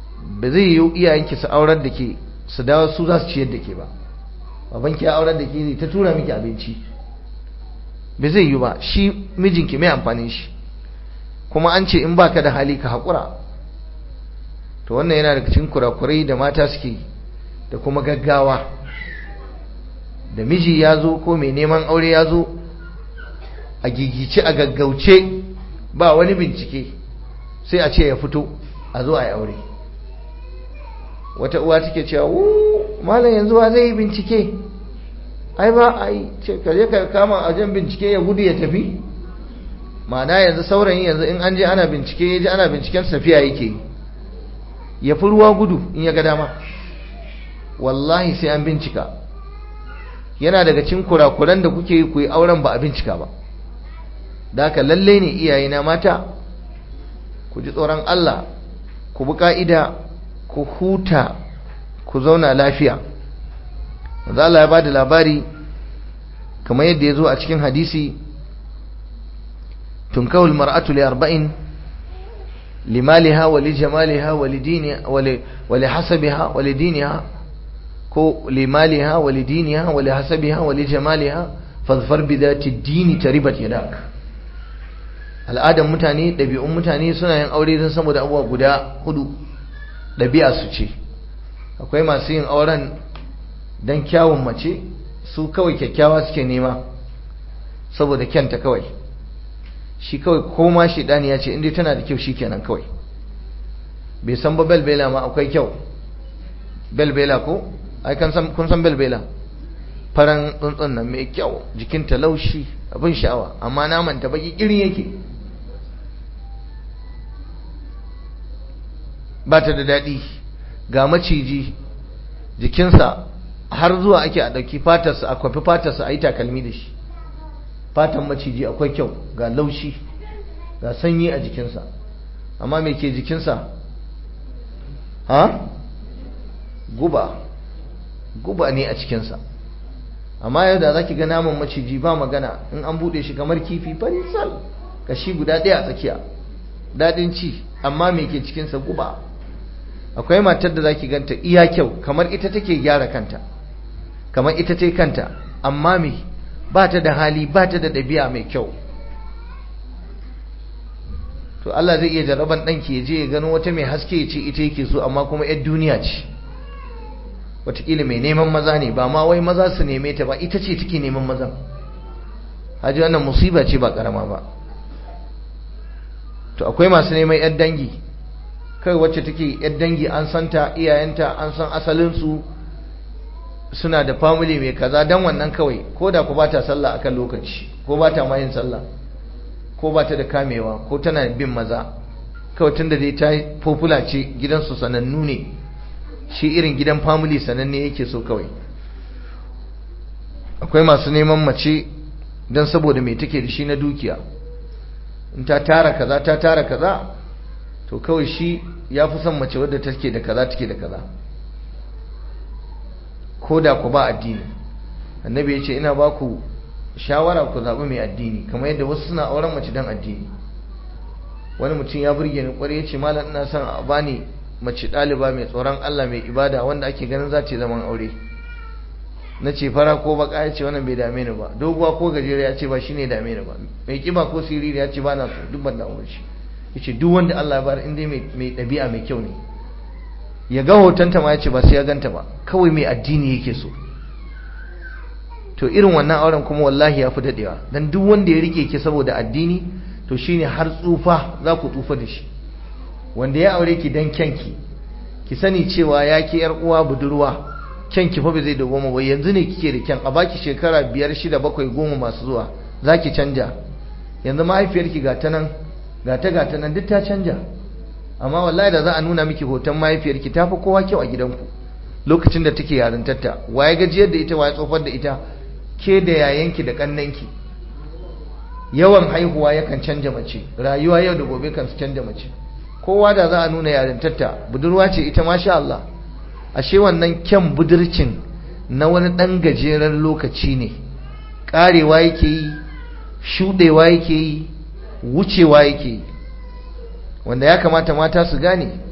ba zai yi iyayenki su aurar da ke su dawo su za su ciyar da ke ba babanki ya aurar da ke zai ta tura miki abinci ba zai yi ba shi mijinki mai amfanin shi kuma an ce in baka da hali ka haƙura to wannan yana daga cikin kurakurai da mata suke da kuma gaggawa da miji ya zo ko mai neman aure ya zo a gigice a gaggauce ba wani bincike sai a ce ya fito a zo a yi aure wata uwa take cewa wuuu malam yanzu wa zai yi bincike ai ba a yi ce kaje ka kama a jan bincike ya gudu ya tafi ma'ana yanzu saurayin yanzu in an je ana bincike ya ji ana binciken safiya yake yi ya fi ruwa gudu in ya ga dama wallahi sai an bincika yana daga cin kurakuran da kuke yi ku yi auren ba a bincika ba da haka lalle ne iyayena mata ku ji tsoron Allah ku bi ka'ida ku huta ku zauna lafiya manzo Allah ya bada labari kamar yadda ya zo a cikin hadisi tunkawul mar'atu li arba'in limaliha wa lijamaliha wa lidiniha wa lihasabiha wa lidiniha ko limaliha wa lidiniha wa lihasabiha wa lijamaliha fadfar bi dhati dini taribat yadak al'adan mutane ɗabi'un mutane suna yin aure don saboda abubuwa guda hudu ɗabi'a su ce akwai masu yin auren don kyawun mace su kawai kyakkyawa suke nema saboda kyanta kawai shi kawai koma shi ɗani ya ce inda tana da kyau shi kenan kawai bai san ba belbela ma akwai kyau belbela ko ai kun san belbela faran tsuntsun nan mai kyau jikinta laushi abin sha'awa amma naman ta baki irin yake ba ta da daɗi ga maciji jikinsa har zuwa ake a ɗauki fatarsa a kwafi fatarsa a yi takalmi da shi fatan maciji akwai kyau ga laushi ga sanyi a jikinsa amma me ke jikinsa ha guba guba ne a cikinsa amma yau da za ki ga naman maciji ba magana in an buɗe shi kamar kifi farisal kashi guda ɗaya a tsakiya daɗin ci amma me ke cikinsa guba akwai matar da za ki ganta iya kyau kamar ita take gyara kanta kamar ita ce kanta amma me ba ta da hali ba ta da ɗabi'a mai kyau to Allah zai iya jaraban ɗanki ya je ya gano wata mai haske ya ce ita yake so amma kuma 'yar duniya ce watakila mai neman maza ne ba ma wai maza su neme ta ba ita ce take neman mazan haji wannan musiba ce ba karama ba to akwai masu neman 'yar dangi kai wacce take 'yar dangi an santa iyayenta an san asalinsu suna da family mai kaza dan wannan kawai ko da ku bata sallah akan lokaci ko bata ma yin sallah ko bata da kamewa ko tana bin maza kawai tunda dai ta popular ce gidansu sanannu ne shi irin gidan family sananne yake so kawai akwai masu neman mace dan saboda mai take da shi na dukiya in ta tara kaza ta tara kaza to kawai shi ya fi son mace wadda take da kaza take da kaza ko da ku ba addini annabi ya ce ina ba ku shawara ku zaɓi mai addini kamar yadda wasu suna auren mace don addini wani mutum ya burge ni kwarai ya ce malam ina son a bani mace ɗaliba mai tsoron Allah mai ibada wanda ake ganin za ta zaman aure na ce fara ko baka ya ce wannan bai dame ni ba doguwa ko gajeriya ya ce ba shine dame ni ba mai kiba ko siriri ya ce ba na so duk ban da aure shi ya ce duk wanda Allah ya bar in dai mai ɗabi'a mai kyau ne ya ga hotonta ma ya ce ba sai ya ganta ba kawai mai addini yake so to irin wannan auren kuma wallahi ya fi daɗewa don duk wanda ya rike ki saboda addini to shine har tsufa za ku tsufa da shi wanda ya aure ki dan kyanki ki sani cewa ya ki yar uwa budurwa kyanki fa ba zai dogoma ba yanzu ne kike da kyan a baki shekara biyar shida bakwai goma masu zuwa za ki canja yanzu mahaifiyarki ga ta nan ga ta ga ta nan duk ta canja amma wallahi da za a nuna miki hoton mahaifiyarki ta fi kowa kyau a gidanku lokacin da take yarintarta waye gajiyar da ita waye tsofar da ita ke da yayanki da kannanki yawan haihuwa yakan canja mace rayuwa yau da gobe kan su canja mace kowa da za a nuna yarintarta budurwa ce ita masha Allah ashe wannan kyan budurcin na wani ɗan gajeren lokaci ne ƙarewa yake yi shuɗewa yake yi wucewa yake yi wanda ya kamata mata su gane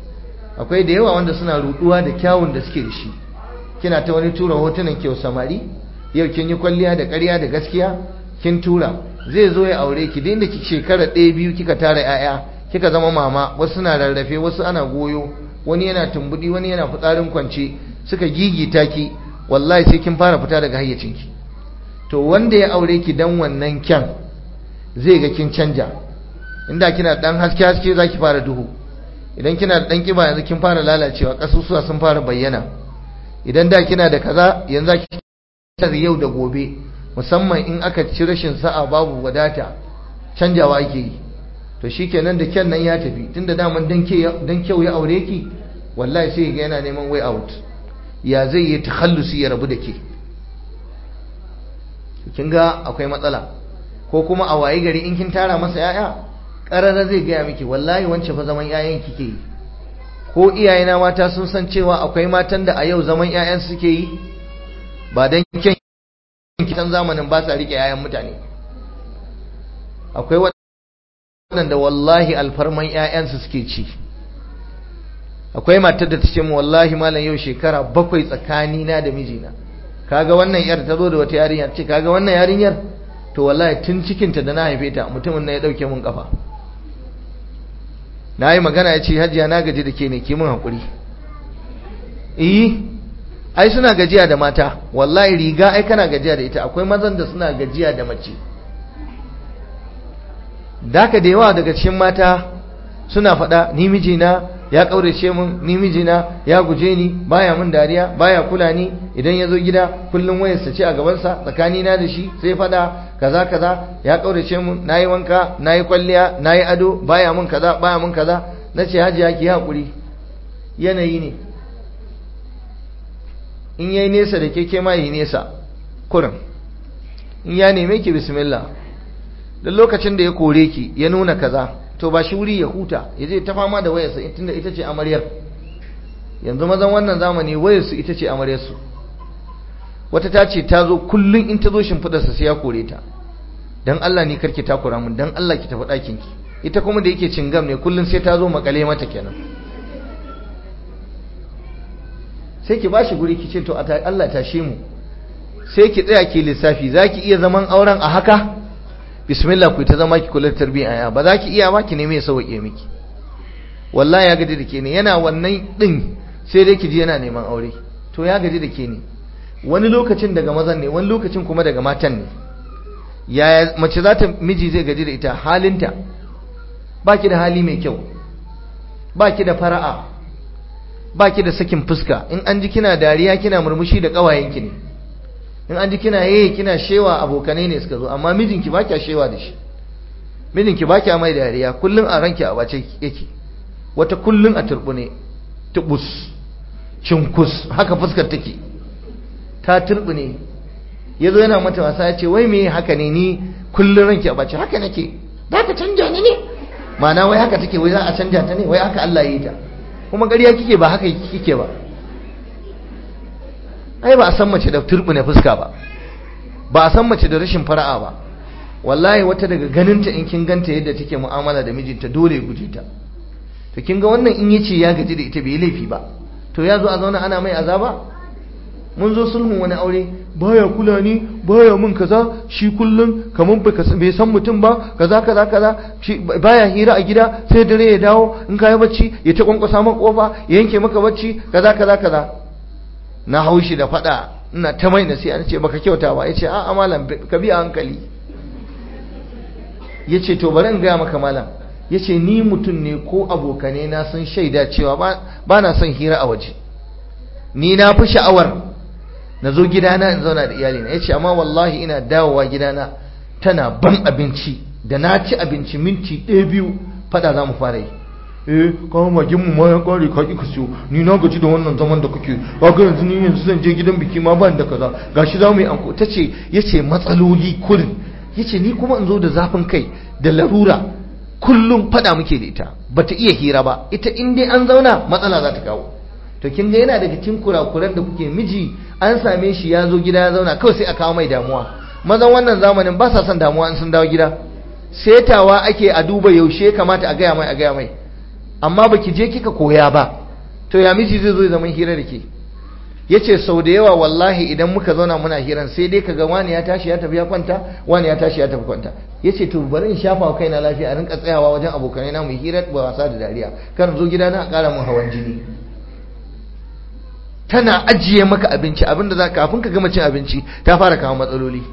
akwai da yawa wanda suna ruduwa da kyawun da suke da shi kina ta wani tura hotunan kyau samari yau kin yi kwalliya da ƙarya da gaskiya kin tura zai zo ya aure ki dinda ki shekara ɗaya biyu kika tara 'ya'ya kika zama mama wasu suna rarrafe wasu ana goyo wani yana tumbudi wani yana fitsarin kwance suka gigita ki wallahi sai kin fara fita daga hayyacinki to wanda ya aure ki dan wannan kyan zai ga kin canja inda kina dan haske haske zaki fara duhu idan kina da dan kiba yanzu kin fara lalacewa kasusuwa sun fara bayyana idan da kina da kaza yanzu zaki yau da gobe musamman in aka ci rashin sa'a babu wadata canjawa ake yi to shikenan da kyan nan ya tafi tunda daman dan dan kyau ya aure ki wallahi sai ga yana neman way out ya zai yi takhallusi ya rabu da ke kin ga akwai matsala ko kuma a waye gari in kin tara masa yaya karara zai gaya miki wallahi wance fa zaman yayan kike yi ko iyayena mata sun san cewa akwai matan da a yau zaman yayan suke yi ba dan kyan kitan zamanin ba sa rike yayan mutane akwai waɗanda wallahi alfarman yayansu suke ci akwai matar da ta ce mu wallahi malam yau shekara bakwai tsakanina da mijina kaga wannan yar ta zo da wata yarinya ce kaga wannan yarinyar to wallahi tun cikinta da na haife ta mutumin na ya dauke mun kafa na yi magana ya ce hajiya na gaji da ke ne ki mun haƙuri eh ai suna gajiya da mata wallahi riga ai kana gajiya da ita akwai mazan da suna gajiya da mace daka da yawa daga cikin mata suna faɗa ni mijina ya kaurace mun ni mijina ya guje ni baya mun dariya baya kula ni idan ya zo gida kullum wayarsa ce a gabansa tsakanina da shi sai fada kaza kaza ya kaurace mun nayi wanka nayi kwalliya nayi ado baya mun kaza baya mun kaza nace hajiya ki hakuri yanayi ne in yayi nesa da keke ma yi nesa kurin in ya neme ki bismillah duk lokacin da ya kore ki ya nuna kaza to ba shi wuri ya huta ya je ta fama da wayarsa tunda ita ce amaryar yanzu mazan wannan zamani wayarsu ita ce amaryarsu wata ta ce ta zo kullum in ta zo shimfidarsa sai ya kore ta don Allah ni karki takura mun don Allah ki tafi ɗakin ki ita kuma da yake cingam ne kullum sai ta zo makale mata kenan sai ki bashi guri ki ce to Allah tashe mu sai ki tsaya ki lissafi zaki iya zaman auren a haka bismillah ku ta zama ki kula da tarbiyya ba za ki iya ba ki neme ya sauke miki wallahi ya gaji da ke ne yana wannan din sai dai ki ji yana neman aure to ya gaji da ke ne wani lokacin daga mazan ne wani lokacin kuma daga matan ne yaya mace za ta miji zai gaji da ita halinta ba ki da hali mai kyau ba ki da fara'a ba ki da sakin fuska in an ji kina dariya kina murmushi da ƙawayenki ne in an ji kina yayi kina shewa abokanai ne suka zo amma mijinki ba kya shewa da shi mijinki ba kya mai dariya kullun a ranki a bace yake wata kullun a turbune tubus cinkus haka fuskar take ta turbune yazo yana mata wasa ya ce wai me haka ne ni kullun ranki a bace haka nake za ka canja ni ne ma'ana wai haka take wai za a canja ta ne wai haka Allah ya yi ta kuma ƙarya kike ba haka kike ba ai ba a san mace da turbine fuska ba ba a san mace da rashin fara'a ba wallahi wata daga ganinta in kin ganta yadda take mu'amala da mijinta dole ya guje ta to kin ga wannan in yace ya gaji da ita bai laifi ba to ya zo a zauna ana mai azaba mun zo sulhun wani aure baya kula ni baya mun kaza shi kullun kaman bai san mutum ba kaza kaza kaza shi baya hira a gida sai dare ya dawo in kai bacci ya ta kwankwasa maka kofa ya yanke maka bacci kaza kaza kaza na haushi da fada ina ta mai nasiha nace baka kyauta ba yace a a malam ka bi a hankali yace to bari in ga maka malam yace ni mutum ne ko abokane na sun shaida cewa ba na son hira a waje ni na fi sha'awar na zo gidana in zauna da iyalina yace amma wallahi ina dawowa gidana tana ban abinci da na ci abinci minti ɗaya biyu fada za mu fara yi eh kawo magin mu ma ya kare ka ki siyo ni na gaji da wannan zaman da kake kaga yanzu ni yanzu zan je gidan biki ma ban da kaza gashi za mu yi anko tace yace matsaloli kurin yace ni kuma in zo da zafin kai da larura kullum fada muke da ita bata iya hira ba ita in dai an zauna matsala za ta kawo to kin ga yana daga cikin kurakuran da kuke miji an same shi ya zo gida ya zauna kawai sai a kawo mai damuwa mazan wannan zamanin ba sa son damuwa in sun dawo gida setawa ake a duba yaushe kamata a gaya mai a gaya mai amma baki je kika koya ba to ya miji zai zo zama hira da ke ya ce sau da yawa wallahi idan muka zauna muna hiran sai dai ka ga wani ya tashi ya tafi ya kwanta wani ya tashi ya tafi kwanta ya ce to bari in shafa wa kaina lafiya a rinka tsayawa wajen abokanai na mu hira ba wasa da dariya kan zo gida na ƙara mun hawan jini tana ajiye maka abinci abinda za kafin ka gama cin abinci ta fara kawo matsaloli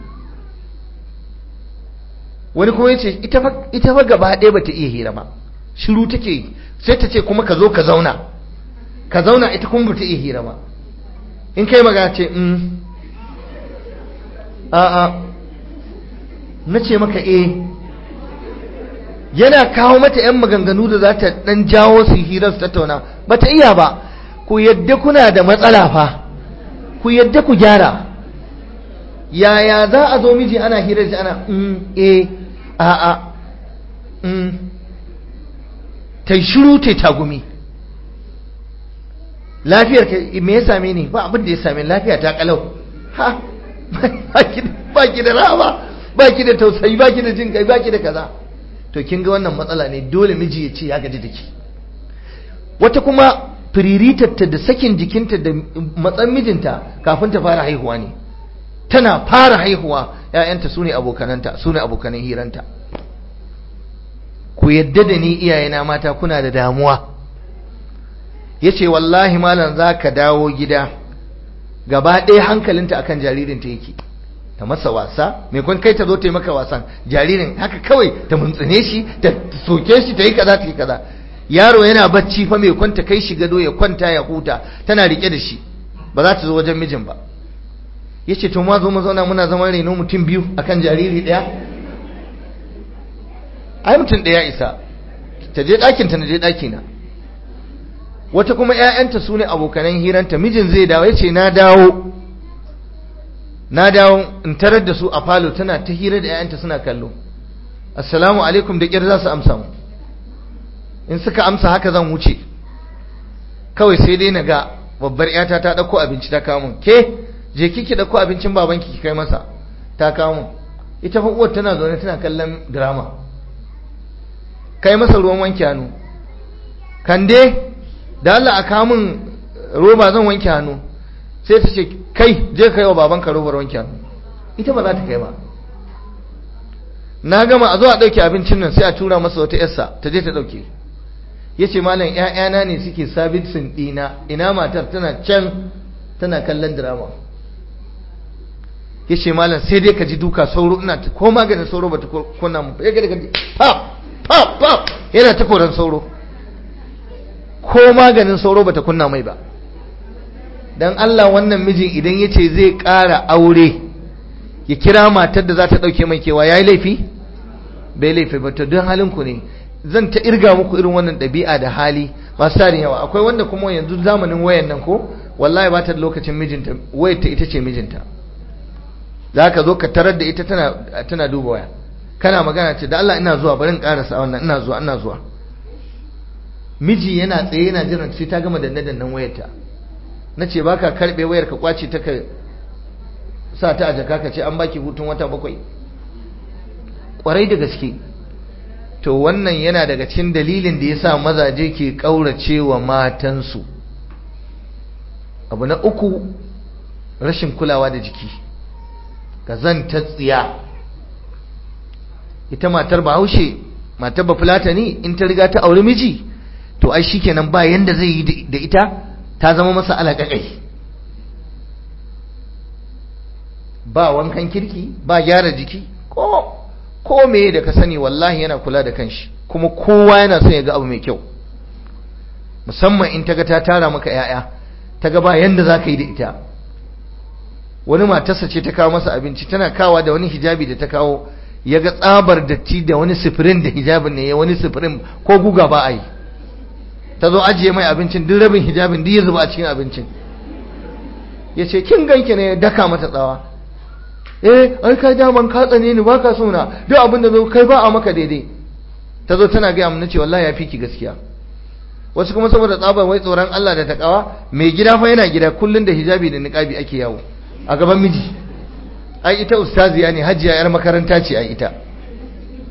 wani kuma yace ita fa ita fa gaba ɗaya bata iya hira ba shiru take yi sai ta ce kuma ka zo ka zauna ka zauna ita kuma bata iya hira ba in kai magana ce mm a a na ce maka eh yana kawo mata yan maganganu da za ta dan jawo su hirar su tattauna bata iya ba ku yadda kuna da matsala fa ku yadda ku gyara yaya za a zo miji ana hirar shi ana mm eh a a mm ta shiru ta tagumi lafiyar ka me ya same ni ba abin da ya same lafiya ta kalau ha ba ki da rawa ba ki da tausayi ba ki da jin kai ba ki da kaza to kin ga wannan matsala ne dole miji ya ce ya gaji da ki wata kuma firiritarta da sakin jikinta da matsan mijinta kafin ta fara haihuwa ne tana fara haihuwa ‘ya'yanta su ne abokananta su ne abokanan hiranta ku yadda da ni iyayena mata kuna da damuwa ya ce wallahi malam za ka dawo gida gaba ɗaya hankalinta akan jaririnta yake ta masa wasa mai kwan kai ta zo ta yi maka wasan jaririn haka kawai ta muntsine shi ta soke shi ta yi kaza ta yi kaza yaro yana bacci fa mai kwanta kai shi gado ya kwanta ya huta tana rike da shi ba za ta zo wajen mijin ba ya ce to ma zo mu zauna muna zaman reno mutum biyu akan jariri ɗaya ai mutum ɗaya isa ta je ɗakinta na je ɗakina wata kuma ‘ya'yanta su ne abokanan hiranta mijin zai dawo ya ce na dawo na dawo in tarar da su a falo tana ta hira da ‘ya'yanta suna kallo assalamu alaikum da ƙyar za su amsa mu in suka amsa haka zan wuce kawai sai dai na ga babbar ‘yata ta ɗauko abinci ta kawo mun ke je kiki ɗauko abincin babanki ki kai masa ta kawo mun ita fa uwar tana zaune tana kallon drama kai masa ruwan wanke hannu kande da Allah a kamun roba zan wanke hannu sai ta ce kai je ka yi wa babanka robar wanke hannu ita ba za ta kai ba na gama a zo a ɗauke abincin nan sai a tura masa wata yarsa ta je ta ɗauke ya ce malam ‘ya'yana ne suke sabitin ɗina ina matar tana can tana kallon drama ya ce malam sai dai ka ji duka sauro ina ko maganin sauro ba ta kunna mu ya gada gaji pap pap pap yana ta koran sauro ko maganin sauro bata kunna mai ba dan Allah wannan mijin idan yace zai ƙara aure ya kira matar da za ta ɗauke mai kewa yayi laifi bai laifi ba to don halin ku ne zan ta irga muku irin wannan ɗabi'a da hali masu tarin yawa akwai wanda kuma yanzu zamanin wayan nan ko wallahi ba ta da lokacin mijinta wayar ta ita ce mijinta za ka zo ka tarar da ita tana tana duba waya kana magana ce da Allah ina zuwa bari in karasa wannan ina zuwa ina zuwa miji yana tsaye yana jiran sai ta gama danne dannen wayarta na ce ba ka karɓe wayar ka kwace ta ka sa ta a jaka ka ce an baki hutun wata bakwai ƙwarai da gaske to wannan yana daga cikin dalilin da ya sa mazaje ke ƙaurace wa matansu abu na uku rashin kulawa da jiki ta tsiya ita matar bahaushe matar bafulatani in ta riga ta auri miji to ai shikenan ba yanda zai yi da ita ta zama masa alaƙaƙai ba wankan kirki ba gyara jiki ko ko me da ka sani wallahi yana kula da kanshi kuma kowa yana son ya ga abu mai kyau musamman in ta ga ta tara maka yaya ta ga ba yanda za ka yi da ita wani matarsa ce ta kawo masa abinci tana kawa da wani hijabi da ta kawo ya ga tsabar datti da wani sifirin da hijabin ne ya wani sifirin ko guga ba a yi ta zo ajiye mai abincin duk rabin hijabin duk ya zuba a cikin abincin ya ce kin ganki ne ya daka mata tsawa eh ai kai daman ka tsane ni baka so na duk abin da zo kai ba a maka daidai ta zo tana gaya mun ce wallahi ya fi ki gaskiya wasu kuma saboda tsabar wai tsoron Allah da takawa mai gida fa yana gida kullun da hijabi da niqabi ake yawo a gaban miji ai ita ustaziya ne hajiya yar makaranta ce ai ita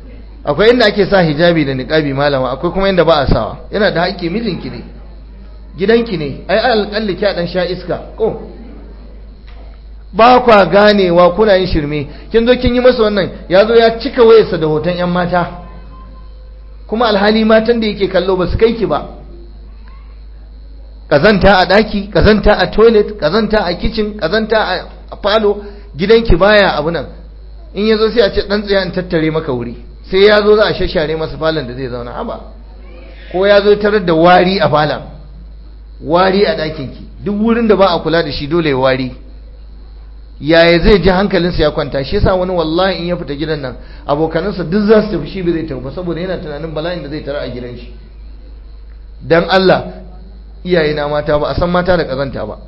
akwai inda ake sa hijabi da niqabi malama akwai kuma inda ba a sawa yana da haƙƙi mijinki ne gidanki ne ai alƙalli kya dan sha iska ko ba kwa ganewa kuna yin shirme kin zo kin yi masa wannan ya zo ya cika wayarsa da hoton yan mata kuma alhali matan da yake kallo ba su kai ki ba kazanta a daki kazanta a toilet kazanta a kitchen kazanta a falo gidanki baya abu nan in yazo sai a ce dan tsaya in tattare maka wuri sai ya zo za a shashare masa falon da zai zauna haba ko ya zo tarar da wari a falon wari a ɗakinki duk wurin da ba a kula da shi dole ya wari yaya zai ji hankalinsa ya kwanta shi yasa wani wallahi in ya fita gidan nan abokanansa duk za su tafi shi bai zai tafi ba saboda yana tunanin bala'in da zai tara a gidan shi dan Allah iyaye na mata ba a san mata da kazanta ba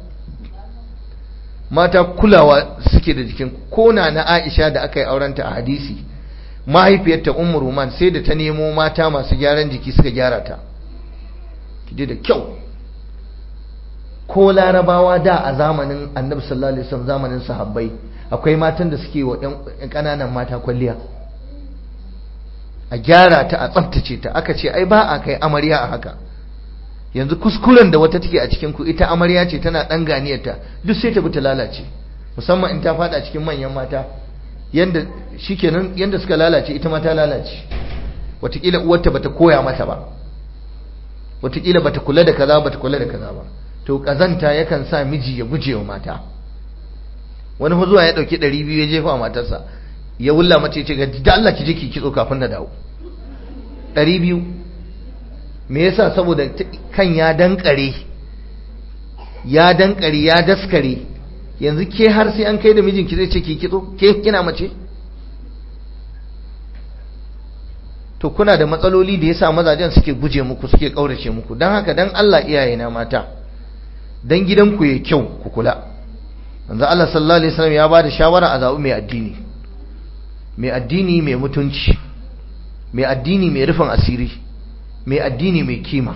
mata kulawa suke da jikin kona na Aisha da aka yi aurenta a hadisi mahaifiyarta Ummu Ruman sai da ta nemo mata masu gyaran jiki suka gyara ta kije da kyau ko larabawa da a zamanin annabi sallallahu alaihi wasallam zamanin sahabbai akwai matan da suke wa ƴan ƙananan mata kwalliya a gyara ta a tsaftace ta aka ce ai ba a kai amarya a haka yanzu kuskuren da wata take a cikin ku ita amarya ce tana dan ganiyarta duk sai ta bi ta lalace musamman in ta fada cikin manyan mata yanda shikenan yanda suka lalace ita ma ta lalace wataƙila uwarta bata koya mata ba wataƙila bata kula da kaza bata kula da kaza ba to kazanta yakan sa miji ya guje wa mata wani fa zuwa ya dauki 200 ya jefa matarsa ya wulla mace ya ce ga da Allah ki je ki kitso kafin na dawo 200 me yasa saboda kan ya dankare ya dankare ya daskare yanzu ke har sai an kai da mijinki zai ce ki kitso ke kina mace to kuna da matsaloli da yasa mazajen suke guje muku suke kaurace muku dan haka dan Allah iyaye na mata dan gidanku ya kyau ku kula manzo Allah sallallahu alaihi wasallam ya bada shawara a zabi mai addini mai addini mai mutunci mai addini mai rufin asiri mai addini mai kima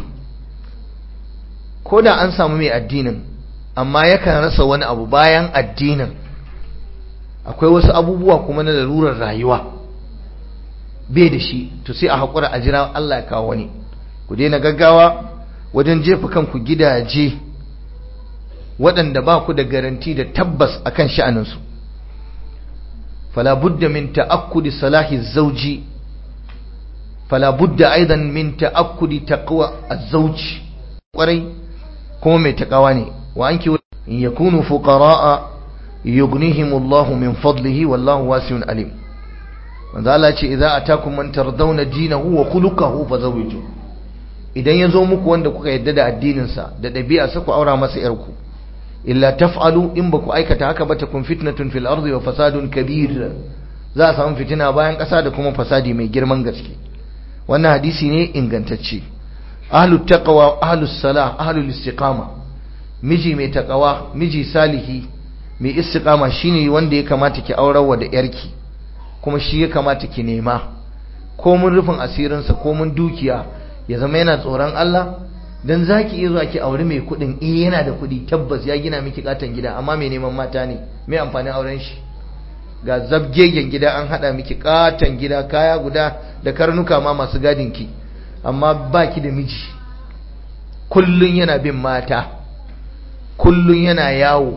ko da an samu mai addinin amma yakan rasa wani abu bayan addinin akwai wasu abubuwa kuma na larurar rayuwa bai da shi to sai a haƙura a jira Allah ya kawo wani ku daina gaggawa wajen jefa kanku gidaje waɗanda ba ku da garanti da tabbas akan sha'aninsu fala budda min ta'akkudi salahi zauji fala budda aidan min ta'akkudi taqwa az-zawj kwarai kuma mai takawa ne wa anki in yakunu fuqara'a yughnihimullahu min fadlihi wallahu wasi'un alim manzo Allah ce idza atakum man tardawna dinahu wa khuluquhu fazawiju idan yazo muku wanda kuka yadda da addinin sa da dabi'a sa ku aura masa yarku illa taf'alu in baku aikata haka ba takun fitnatun fil ardi wa fasadun kabir za a samu fitina bayan kasa da kuma fasadi mai girman gaske wannan hadisi ne ingantacce ahlut taqwa ahlus salah ahlul istiqama miji mai taqwa miji salihi mai istiqama shine wanda ya kamata ki aurar wa da yarki kuma shi ya kamata ki nema ko mun rufin asirinsa ko mun dukiya ya zama yana tsoron Allah dan zaki iya zuwa ki aure mai kudin eh yana da kudi tabbas ya gina miki katan gida amma mai neman mata ne mai amfanin auren shi ga zabgegen gida an hada miki katan gida kaya guda da karnuka ma masu gadin ki amma baki da miji kullun yana bin mata kullun yana yawo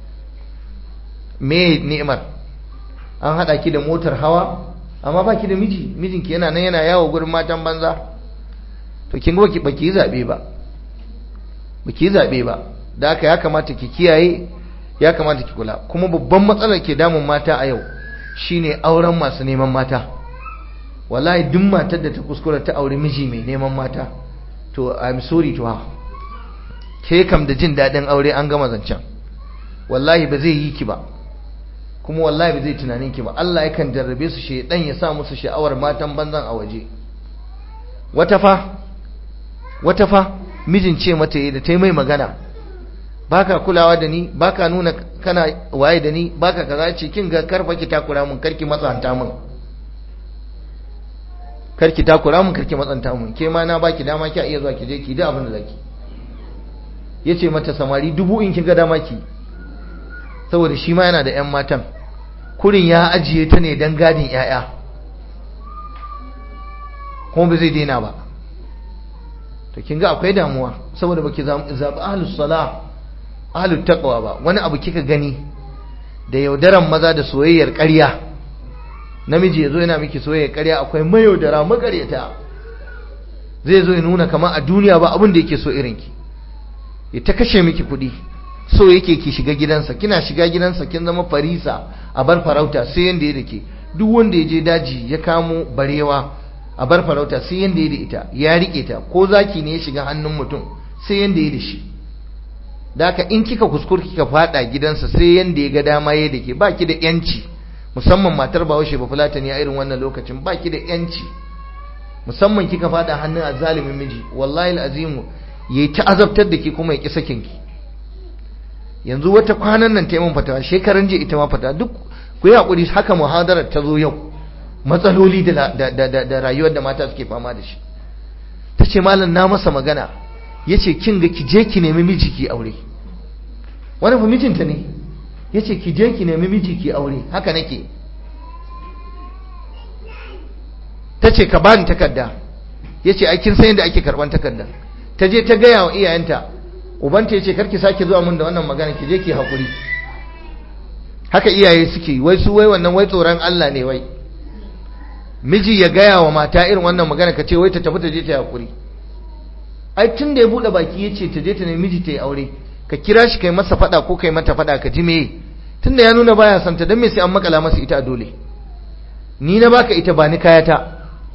me ni'imar an haɗa ki da motar hawa amma baki da miji mijinki yana nan yana yawo gurin matan banza to kin ga baki baki zabe ba baki zabe ba da haka ya kamata ki kiyaye ya kamata ki kula kuma babban matsalar ke damun mata a yau shine auren masu neman mata wallahi duk matar da ta kuskura ta aure miji mai neman mata to i'm sorry to her ke kam da jin daɗin aure an gama zancen wallahi ba zai yi ki ba kuma wallahi ba zai tunanin ki ba Allah yakan jarrabe su shedan ya sa musu sha'awar matan banzan a waje wata fa wata fa mijin ce mata da ta mai magana baka kulawa da ni baka nuna kana waye da ni baka kaza ce kin ga karfa ki takura mun karki matsanta mun karki takura mun karki matsanta mun ke ma na baki dama ki iya zuwa ki je ki da abin da zaki yace mata samari dubu in kin ga dama ki saboda shi ma yana da 'yan matan kurin ya ajiye ta ne don gadin 'ya'ya kuma ba zai daina ba to to kin ga akwai damuwa saboda baki zabi ahlus salah ahlut taqwa ba wani abu kika gani da yaudaran maza da soyayyar ƙarya namiji yazo yana miki soyayyar ƙarya akwai mayaudara magareta zai zo ya nuna kamar a duniya ba abin da yake so irin ki ya ta kashe miki kuɗi so yake ki shiga gidansa kina shiga gidansa kin zama farisa a bar farauta sai yanda ya dake duk wanda ya je daji ya kamo barewa a bar farauta sai yanda ya da ita ya rike ta ko zaki ne ya shiga hannun mutum sai yanda ya da shi da haka in kika kuskure kika fada gidansa sai yanda ya ga dama ya dake baki da yanci musamman matar bahaushe ba fulatani a irin wannan lokacin baki da yanci musamman kika fada hannun azalimin miji wallahi alazimu yayi ta azabtar da ki kuma ya ki sakin ki yanzu wata kwanan nan taimun fatawa shekaran jiya ita ma fata duk ku yi hakuri haka muhadarar ta zo yau matsaloli da da rayuwar da mata suke fama da shi ta ce malam na masa magana ya ce kin ga ki je ki nemi miji ki aure wani fa mijinta ne ya ce ki je ki nemi miji ki aure haka nake ta ce ka bani takarda ya ce aikin sayin da ake karban takarda ta je ta gaya wa iyayenta ubanta ya ce karki sake zuwa mun da wannan magana ki je ki haƙuri haka iyaye suke wai su wai wannan wai tsoron Allah ne wai miji ya gaya wa mata irin wannan magana ka ce wai ta tafi ta je ta haƙuri ai tun da ya buɗe baki ya ce ta je ta nemi miji ta yi aure ka kira shi kai masa faɗa ko kai mata faɗa ka ji meye tun da ya nuna baya son ta don me sai an makala masa ita a dole ni na baka ita ba ni kayata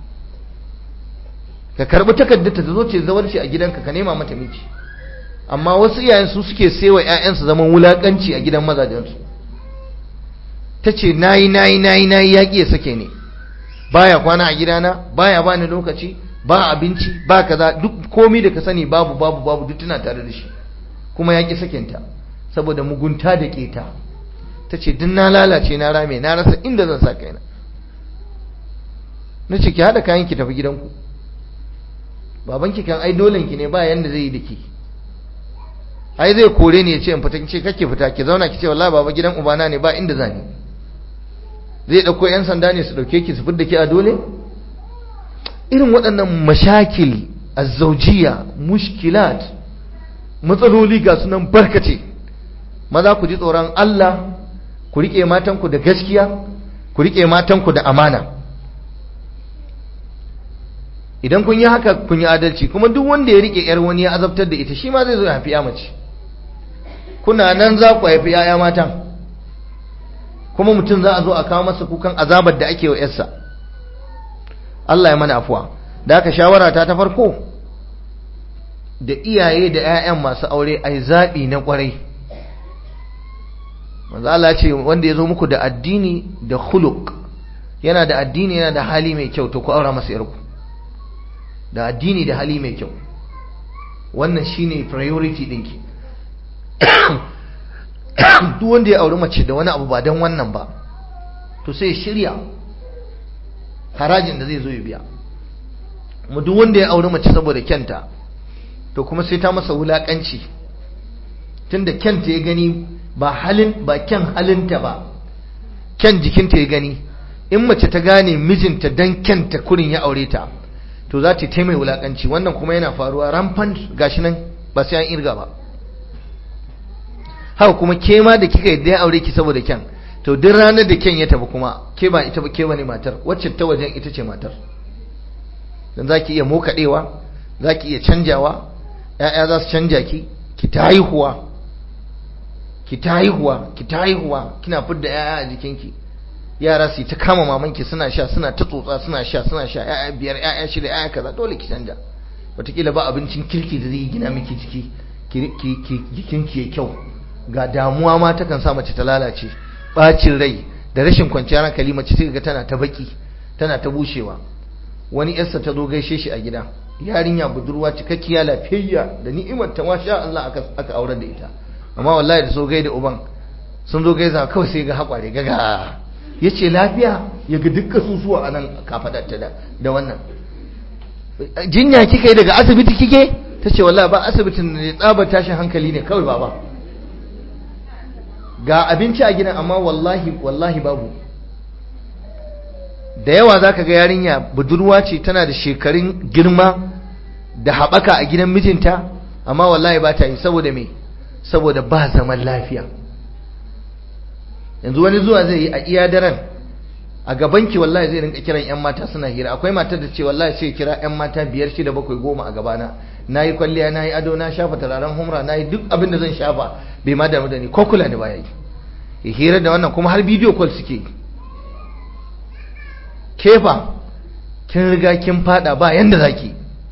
ka karbi takardar ta zo ce zawarci a gidanka ka nema mata miji amma wasu iyayen su suke sewa ƴaƴansu zaman wulakanci a gidan mazajensu tace nayi nayi nayi nayi yaki ya sake ni baya kwana a gidana baya bani lokaci ba abinci ba kaza duk komai da ka sani babu babu babu duk tana tare da shi kuma yaki sakinta saboda mugunta da keta tace duk na lalace na rame na rasa inda zan sa kaina nace ki hada kayan ki tafi gidanku babanki kan ai dolenki ne ba yanda zai yi da ki ai zai kore ni ya ce in fita ki ce kake fita ki zauna ki ce wallahi baba gidan ubana ne ba inda zani zai dauko yan sanda ne su dauke ki su fidda ki a dole irin waɗannan mashakil azzaujiya mushkilat matsaloli ga sunan barkace maza ku ji tsoron Allah ku rike matanku da gaskiya ku rike matanku da amana idan kun yi haka kun yi adalci kuma duk wanda ya rike yar wani ya azabtar da ita shi ma zai zo ya haifi ya mace kuna nan za ku haifi yaya matan kuma mutum za a zo a kawo masa kukan azabar da ake wa yarsa Allah ya mana afuwa da aka shawara ta ta farko da iyaye da 'ya'yan masu aure ai zaɓi na ƙwarai manzo Allah ce wanda ya zo muku da addini da khuluq yana da addini yana da hali mai kyau to ku aura masa yarku da addini da hali mai kyau wannan shine priority dinki duk wanda ya auri mace da wani abu ba don wannan ba to sai shirya harajin da zai zo ya biya mu duk wanda ya auri mace saboda kyanta to kuma sai ta masa wulakanci tunda kyanta ya gani ba halin ba kyan halinta ba kyan jikinta ya gani in mace ta gane mijinta dan kyanta kurin ya aure ta to za ta taimai wulakanci wannan kuma yana faruwa rampant gashi nan ba sai an irga ba haka kuma ke ma da kika yadda ya aure ki saboda kyan to duk ranar da kyan ya tafi kuma ke ba ita ba ke bane matar wacce ta wajen ita ce matar dan zaki iya mokadewa zaki iya canjawa ƴaƴa za su canja ki ki ta haihuwa ki ta haihuwa ki ta haihuwa kina fidda ƴaƴa a jikinki yara su ta kama mamanki suna sha suna ta tsotsa suna sha suna sha ƴaƴa biyar ƴaƴa shida ƴaƴa kaza dole ki canja wataƙila ba abincin kirki da zai gina miki jiki jikinki ya kyau ga damuwa ma takan sa mace ta lalace bacin rai da rashin kwanciyar hankali mace sai ga tana ta baki tana ta bushewa wani yarsa ta zo gaishe shi a gida yarinya budurwa cikakkiya lafiyayya da ni'imar ta masha Allah aka aka aurar da ita amma wallahi da so gaida uban sun zo gaisa kawai sai ga hakware gaga yace lafiya ya ga dukkan susuwa anan kafadarta da da wannan jinya kika yi daga asibiti kike tace wallahi ba asibitin ne tsabar tashin hankali ne kawai baba ga abinci a gidan amma wallahi wallahi babu da yawa zaka ga yarinya budurwa ce tana da shekarun girma da haɓaka a gidan mijinta amma wallahi ba ta yi saboda me saboda ba zaman lafiya yanzu wani zuwa zai yi a iya daren a gabanki wallahi zai rinka kiran yan mata suna hira akwai matar da ce wallahi sai kira yan mata biyar shida bakwai goma a gabana na yi kwalliya na yi ado na shafa turaren humra na yi duk abin da zan shafa bai ma damu da ni ko kula da baya yi hira da wannan kuma har bidiyo call suke kefa kin riga kin fada ba yanda zaki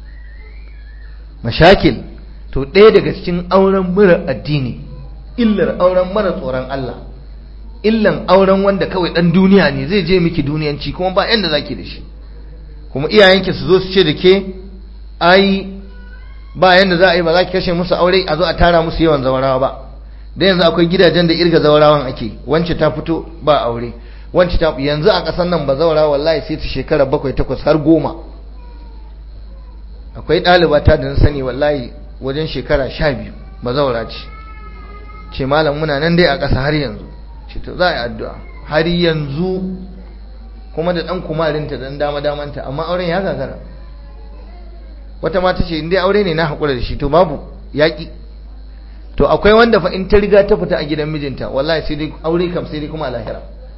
mashakil to ɗaya daga cikin auren mura addini illar auren mara tsoron Allah illan auren wanda kawai dan duniya ne zai je miki duniyanci kuma ba yanda zaki da shi kuma iyayenki su zo su ce da ke ai ba yanda za a yi ba za ki kashe musu aure a zo a tara musu yawan zawarawa ba da yanzu akwai gidajen da irga zawarawan ake wance ta fito ba aure wance ta yanzu a ƙasar nan ba zawara wallahi sai ta shekara bakwai takwas har goma akwai ɗaliba ta da na sani wallahi wajen shekara sha biyu ba zawara ce ce malam muna nan dai a ƙasa har yanzu ce to za a yi addu'a har yanzu kuma da ɗan kumarinta da ɗan dama-damanta amma auren ya gagara wata mata ce inda aure ne na haƙura da shi to babu yaƙi to akwai wanda fa in ta riga ta fita a gidan mijinta wallahi sai dai aure kam sai dai kuma lahira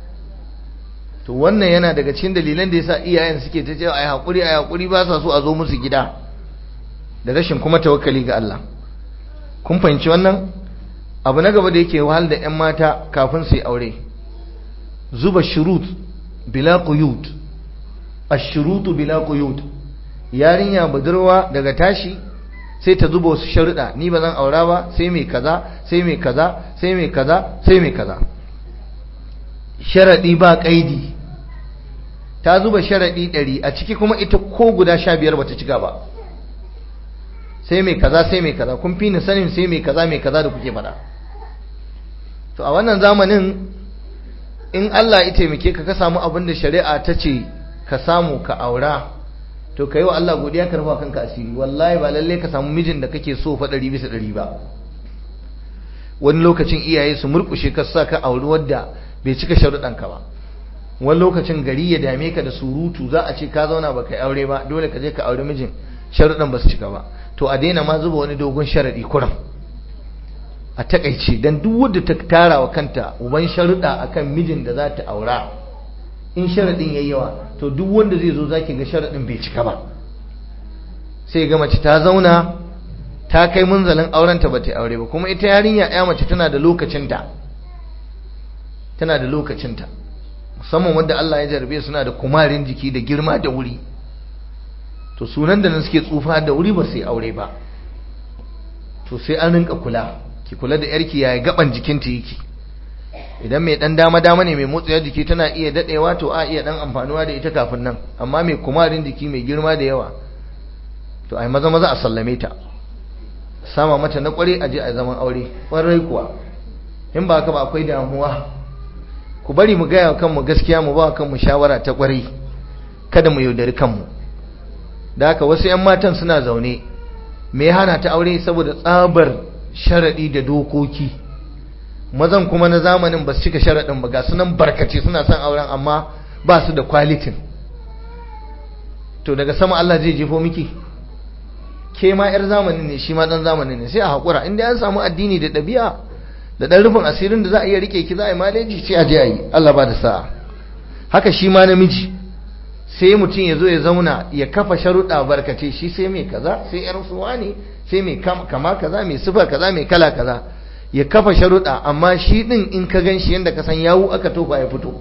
to wannan yana daga cikin dalilan da yasa iyayen suke ta cewa ai haƙuri ai haƙuri ba sa so a zo musu gida da rashin kuma tawakkali ga Allah kun fahimci wannan abu na gaba da yake wahal da 'yan mata kafin su yi aure zuba shurut bila quyut ash-shurutu bila quyut yarinya budurwa daga tashi sai ta zuba wasu sharuɗa ni ba zan aura ba sai mai kaza sai mai kaza sai mai kaza sai mai kaza sharaɗi ba ƙaidi ta zuba sharaɗi ɗari a ciki kuma ita ko guda sha biyar bata cika ba sai mai kaza sai mai kaza kun fi ni sanin sai mai kaza mai kaza da kuke faɗa to a wannan zamanin in Allah ya taimake ka ka samu abin da shari'a ta ce ka samu ka aura to ka yi wa Allah godiya ka rufa kanka asiri wallahi ba lalle ka samu mijin da kake so fa ɗari bisa ɗari ba wani lokacin iyaye su murƙushe ka sa ka auri wadda bai cika sharuɗanka ba wani lokacin gari ya dame ka da surutu za a ce ka zauna ba ka aure ba dole ka je ka auri mijin sharuɗan ba su cika ba to a daina ma zuba wani dogon sharaɗi kuram a takaice dan duk wadda ta tara wa kanta uban sharuɗa akan mijin da za ta aura in sharaɗin yayi yawa to duk wanda zai zo zaki ga sharaɗin bai cika ba sai ga mace ta zauna ta kai munzalin aurenta ba ta aure ba kuma ita yarinya ya mace tana da lokacinta tana da lokacinta musamman wanda Allah ya jarabe suna da kumarin jiki da girma da wuri to sunan da nan suke tsufa da wuri ba su yi aure ba to sai an rinka kula ki kula da yarki yaya gaban jikinta yake idan mai dan dama dama ne mai motsayar jiki tana iya dadewa to a iya dan amfanuwa da ita kafin nan amma mai kumarin jiki mai girma da yawa to ai maza maza a sallame ta sama mata na kware aje a zaman aure kwarai kuwa in ba haka ba akwai damuwa ku bari mu gaya kanmu gaskiya mu ba kanmu shawara ta kwarai kada mu yaudari kanmu da haka wasu 'yan matan suna zaune me hana ta aure saboda tsabar sharaɗi da dokoki mazan kuma na zamanin ba su cika sharaɗin ba ga sunan barkace suna son auren amma ba su da kwalitin to daga sama Allah zai jefo miki ke ma 'yar zamanin ne shi ma ɗan zamanin ne sai a haƙura inda an samu addini da ɗabi'a da ɗan rufin asirin da za a iya rike ki za a yi maleji sai a je a yi Allah ba da sa'a haka shi ma namiji sai mutum ya zo ya zauna ya kafa sharuɗa barkace shi sai mai kaza sai yar suwa ne sai mai kama kaza mai sifa kaza mai kala kaza ya kafa sharuɗa amma shi ɗin in ka gan shi yadda ka san yawu aka tofa ya fito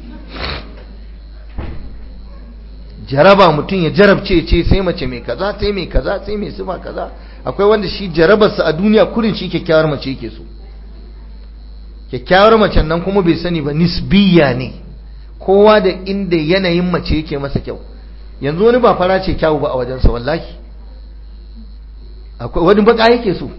jaraba mutum ya jarabce ce sai mace mai kaza sai mai kaza sai mai sifa kaza akwai wanda shi jarabarsa a duniya kurin shi kyakkyawar mace yake so kyakkyawar macen nan kuma bai sani ba nisbiya ne kowa da inda yanayin mace yake masa kyau yanzu wani ba fara ce kyawu ba a wajensa wallahi akwai wani baka yake so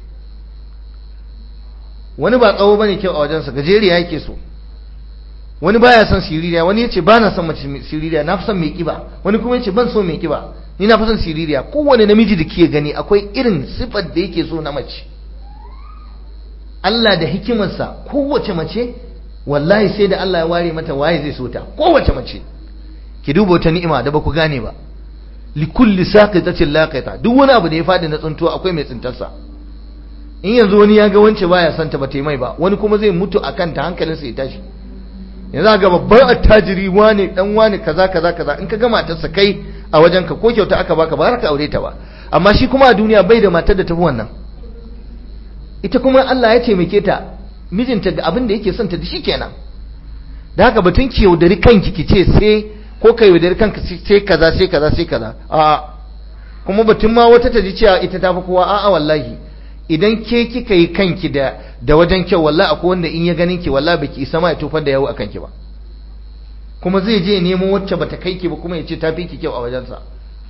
wani ba tsawo bane kyau a wajensa gajeriya yake so wani baya son siririya wani yace ba na son mace siririya na fi son mai kiba wani kuma yace ban so mai kiba ni na fi son siririya kowane namiji da ke gani akwai irin sifar da yake so na mace Allah da hikimarsa kowace mace wallahi sai da Allah ya ware mata waye zai so ta kowace mace ki duba wata ni'ima da baku gane ba li kulli saqitatin laqita duk wani abu da ya fadi na tsuntuwa akwai mai tsintarsa in yanzu wani ya ga wance baya son ta bata mai ba wani kuma zai mutu akan ta hankalinsa ya tashi yanzu ga babban attajiri wani dan wani kaza kaza kaza in ka ga matarsa kai a wajen ka ko kyauta aka baka ba ka aure ta ba amma shi kuma a duniya bai da matar da tafi wannan ita kuma Allah ya taimake ta mijinta ga abin da yake son ta da shi kenan da haka batun ki yaudari kanki ki ce sai ko ka yaudari kanka sai kaza sai kaza sai kaza a kuma batun ma wata ta ji cewa ita ta fi kowa a'a wallahi idan ke kika yi kanki da da wajen kyau wallahi akwai wanda in ya ganin ki wallahi baki isa ma ya tofar da yawo akan ki ba kuma zai je nemo wacce bata kai ki ba kuma ya ce ta fi ki kyau a wajensa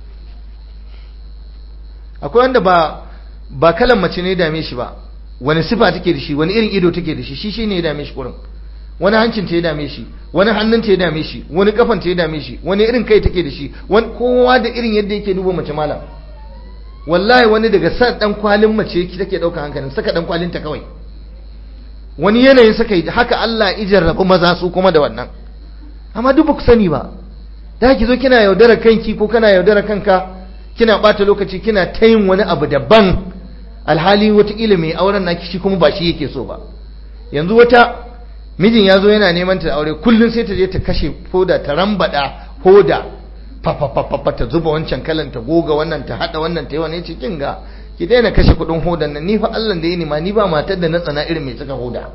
akwai wanda ba ba kalan mace ne dame shi ba wani sifa take da shi wani irin ido take da shi shi shine ya dame shi kurin wani hancin ta ya dame shi wani hannun ta ya dame shi wani kafan ta ya dame shi wani irin kai take da shi wani kowa da irin yadda yake duba mace malam wallahi wani daga san dan kwalin mace take dauka hankalin saka dan kwalin ta kawai wani yanayin saka haka Allah ijar rabu maza su kuma da wannan amma duk ku sani ba da ki zo kina yaudara kanki ko kana yaudara kanka kina bata lokaci kina ta yin wani abu daban alhali wataƙila mai auren naki shi kuma ba shi yake so ba yanzu wata mijin ya zo yana neman ta aure kullum sai ta je ta kashe foda ta rambada hoda fafafafafa ta zuba wancan kalan ta goga wannan ta hada wannan ta yi wani ce kin ga ki daina kashe kudin hodan nan ni fa Allah da yi ma ni ba matar da na tsana irin mai saka hoda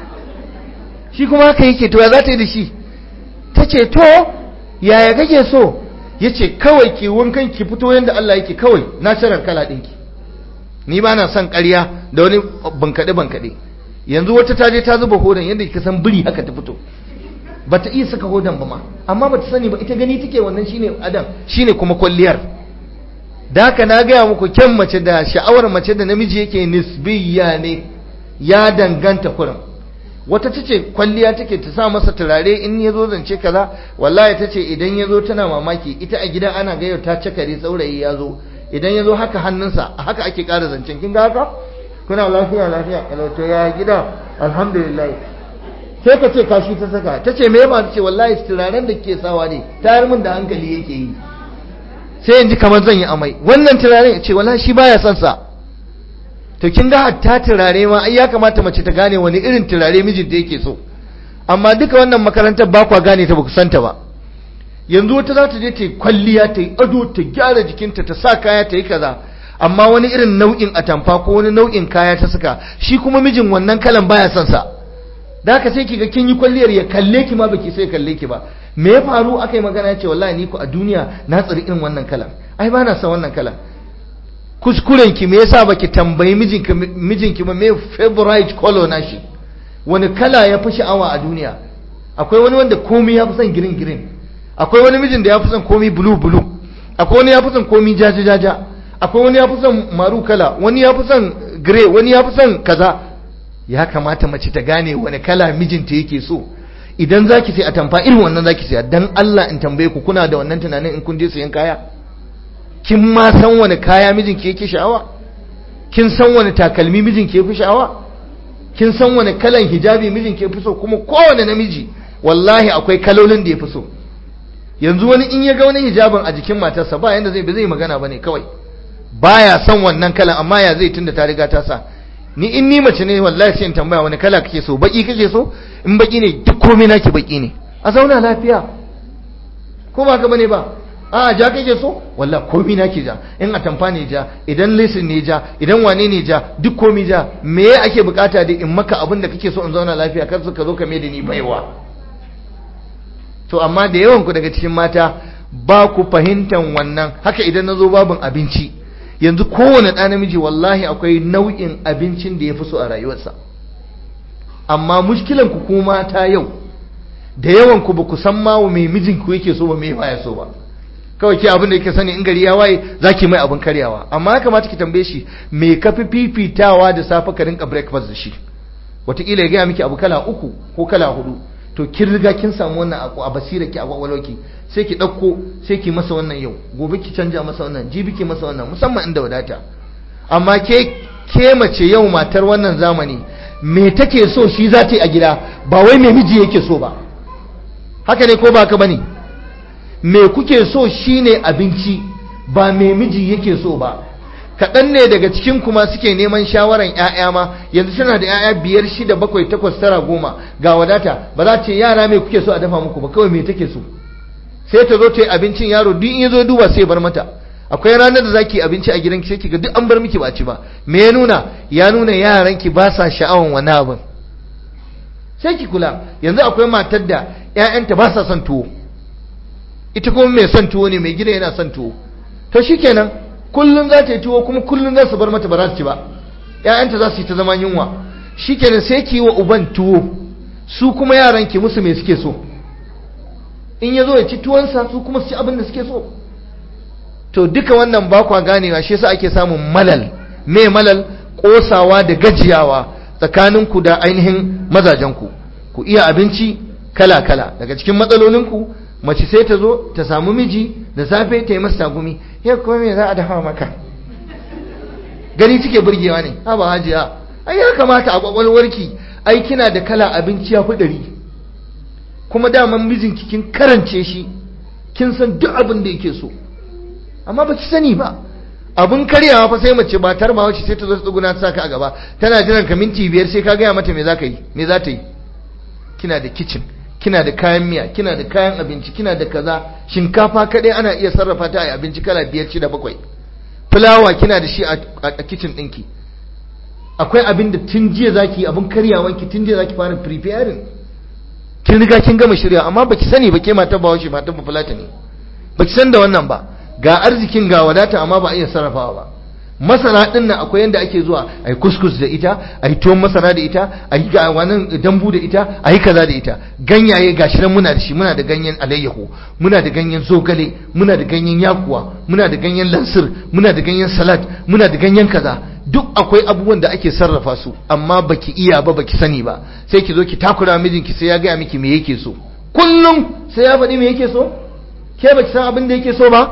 shi kuma haka yake to ya za ta yi da shi ta ce to yaya kake so ya ce kawai ki wankan ki fito yadda Allah yake kawai na shirar kala ɗinki ni ba na son ƙarya da wani bankaɗe-bankaɗe yanzu wata ta je ta zuba hodan yadda ka san biri haka ta fito ba ta iya saka hodan ba ma amma ba ta sani ba ita gani take wannan shine adam shine kuma kwalliyar da haka na gaya muku kyan mace da sha'awar mace da namiji yake nisbiya ne ya danganta kurin wata ta ce kwalliya take ta sa masa turare in ya zo zance kaza wallahi ta ce idan ya zo tana mamaki ita a gida ana gayyar ta cakare saurayi ya zo idan ya zo haka hannunsa haka ake ƙara zancen kin ga haka kuna lafiya lafiya kalauto ya gida alhamdulillah sai ka ce kashi ta saka ta ce me ba ta ce wallahi turaren da ke sawa ne tayar min da hankali yake yi sai in ji kamar zan yi amai wannan turaren ya ce wallahi shi baya son sa to kin ga hatta turare ma ai ya kamata mace ta gane wani irin turare mijinta yake so amma duka wannan makarantar ba kwa gane ta ba ku santa ba yanzu wata za ta je ta yi kwalliya ta yi ado ta gyara jikinta ta sa kaya ta yi kaza amma wani irin nau'in atamfa ko wani nau'in kaya ta saka shi kuma mijin wannan kalan baya son sa da haka sai kiga kin yi kwalliyar ya kalle ki ma baki sai kalle ki ba me ya faru aka yi magana ce wallahi ni ku a duniya na tsari irin wannan kalan ai ba na son wannan kalan kuskuren ki me yasa baki tambayi mijinki mijinki ba me favorite color na shi wani kala ya fi sha'awa a duniya akwai wani wanda komai ya fi son green green akwai wani mijin da ya fi son komai blue blue akwai wani ya fi son komai jaja jaja akwai wani ya fi son maru kala wani ya fi son gray wani ya fi son kaza ya kamata mace ta gane wani kala mijinta yake so idan zaki sai a tamfa irin wannan zaki sai dan Allah in tambaye ku kuna da wannan tunanin in kun je sayan kaya kin ma san wani kaya mijinki yake sha'awa kin san wani takalmi mijinki yafi sha'awa kin san wani kalan hijabi mijinki yafi so kuma kowane namiji wallahi akwai kalolin da yafi so yanzu wani in ya ga wani hijabin a jikin matarsa ba yanda zai ba zai magana bane kawai baya son wannan kalan amma ya zai tunda ta riga ta sa ni in ni mace ne wallahi sai in tambaya wani kala kake so baki kake so in baki ne duk komai naki baki ne a zauna lafiya ko ba ka bane ba a ja kake so wallahi komai naki ja in a tamfa ne ja idan lesin ne ja idan wane ne ja duk komai ja me ake bukata da in maka abin da kake so in zauna lafiya kar ka zo ka mai da ni baiwa to amma da yawan ku daga cikin mata ba ku fahimtan wannan haka idan na zo babin abinci yanzu kowane ɗa namiji wallahi akwai nau'in abincin da ya fi so a rayuwarsa amma mushkilan ku kuma ta yau da yawan ku ba ku san ma mai mijin ku yake so ba mai baya so ba kawai ke abin da yake sani in gari ya waye zaki mai abin karyawa amma ya kamata ki tambaye shi me ka fi fifitawa da safe ka rinka breakfast da shi wataƙila ya gaya miki abu kala uku ko kala hudu to kin riga kin samu wannan a basira ki a kwakwalwarki sai ki ɗauko sai ki masa wannan yau gobe ki canja masa wannan jibi ki masa wannan musamman inda wadata amma ke ke mace yau matar wannan zamani me take so shi za ta yi a gida ba wai me miji yake so ba haka ne ko ba haka bane me kuke so shine abinci ba mai miji yake so ba kaɗan ne daga cikin kuma suke neman shawaran 'ya'ya ma yanzu tana da 'ya'ya biyar shida bakwai takwas tara goma ga wadata ba za ce yara mai kuke so a dafa muku ba kawai me take so sai ta zo ta yi abincin yaro duk in ya zo duba sai bar mata akwai ranar da zaki abinci a gidanki sai kiga duk an bar miki ba ci ba me ya nuna ya nuna yaranki ba sa sha'awan wani abin sai ki kula yanzu akwai matar da ƴaƴanta ba sa son tuwo ita kuma mai son tuwo ne mai gida yana son tuwo to shikenan kullun za ta yi tuwo kuma kullun za su bar mata ba za su ci ba ƴaƴanta za su yi ta zama yunwa shikenan sai ki yi wa uban tuwo su kuma yaran ki musu me suke so in ya zo ya ci tuwonsa su kuma su ci abin da suke so to duka wannan ba kwa ganewa shi yasa ake samun malal me malal kosawa da gajiyawa tsakaninku da ainihin mazajenku ku iya abinci kala-kala daga cikin matsalolinku mace sai ta zo ta samu miji da safe ta yi masa tagumi ya kuma me za a dafa maka gani cike burgewa ne ha ba hajiya ai ya kamata a kwakwalwarki ai kina da kala abinci ya fi ɗari kuma daman mijinki kin karance shi kin san duk abin da yake so amma ba ki sani ba abun karyawa fa sai mace ba tarma wacce sai ta zo tsuguna ta saka a gaba tana jiran ka minti biyar sai ka gaya mata me za ka yi me za ta yi kina da kitchen kina da kayan miya kina da kayan abinci kina da kaza shinkafa kadai ana iya sarrafa ta a abinci kala biyar shida bakwai fulawa kina da shi a kitchen ɗinki akwai abin da tun jiya zaki abin karyawanki tun jiya zaki fara preparing kin riga kin gama shirya amma baki sani ba ke mata ba wace mata ba fulata ne baki san da wannan ba ga arzikin ga wadata amma ba a iya sarrafawa ba masara din nan akwai yanda ake zuwa ai kuskus da ita ai tuwon masara da ita ai ga wannan dambu da ita ai kaza da ita ganyaye gashi nan muna da shi muna da ganyen alayyahu muna da ganyen zogale muna da ganyen yakuwa muna da ganyen lansir muna da ganyen salad muna da ganyen kaza duk akwai abubuwan da ake sarrafa su amma baki iya ba baki sani ba sai ki zo ki takura mijinki sai ya gaya miki me yake so kullum sai ya faɗi me yake so ke baki san abin da yake so ba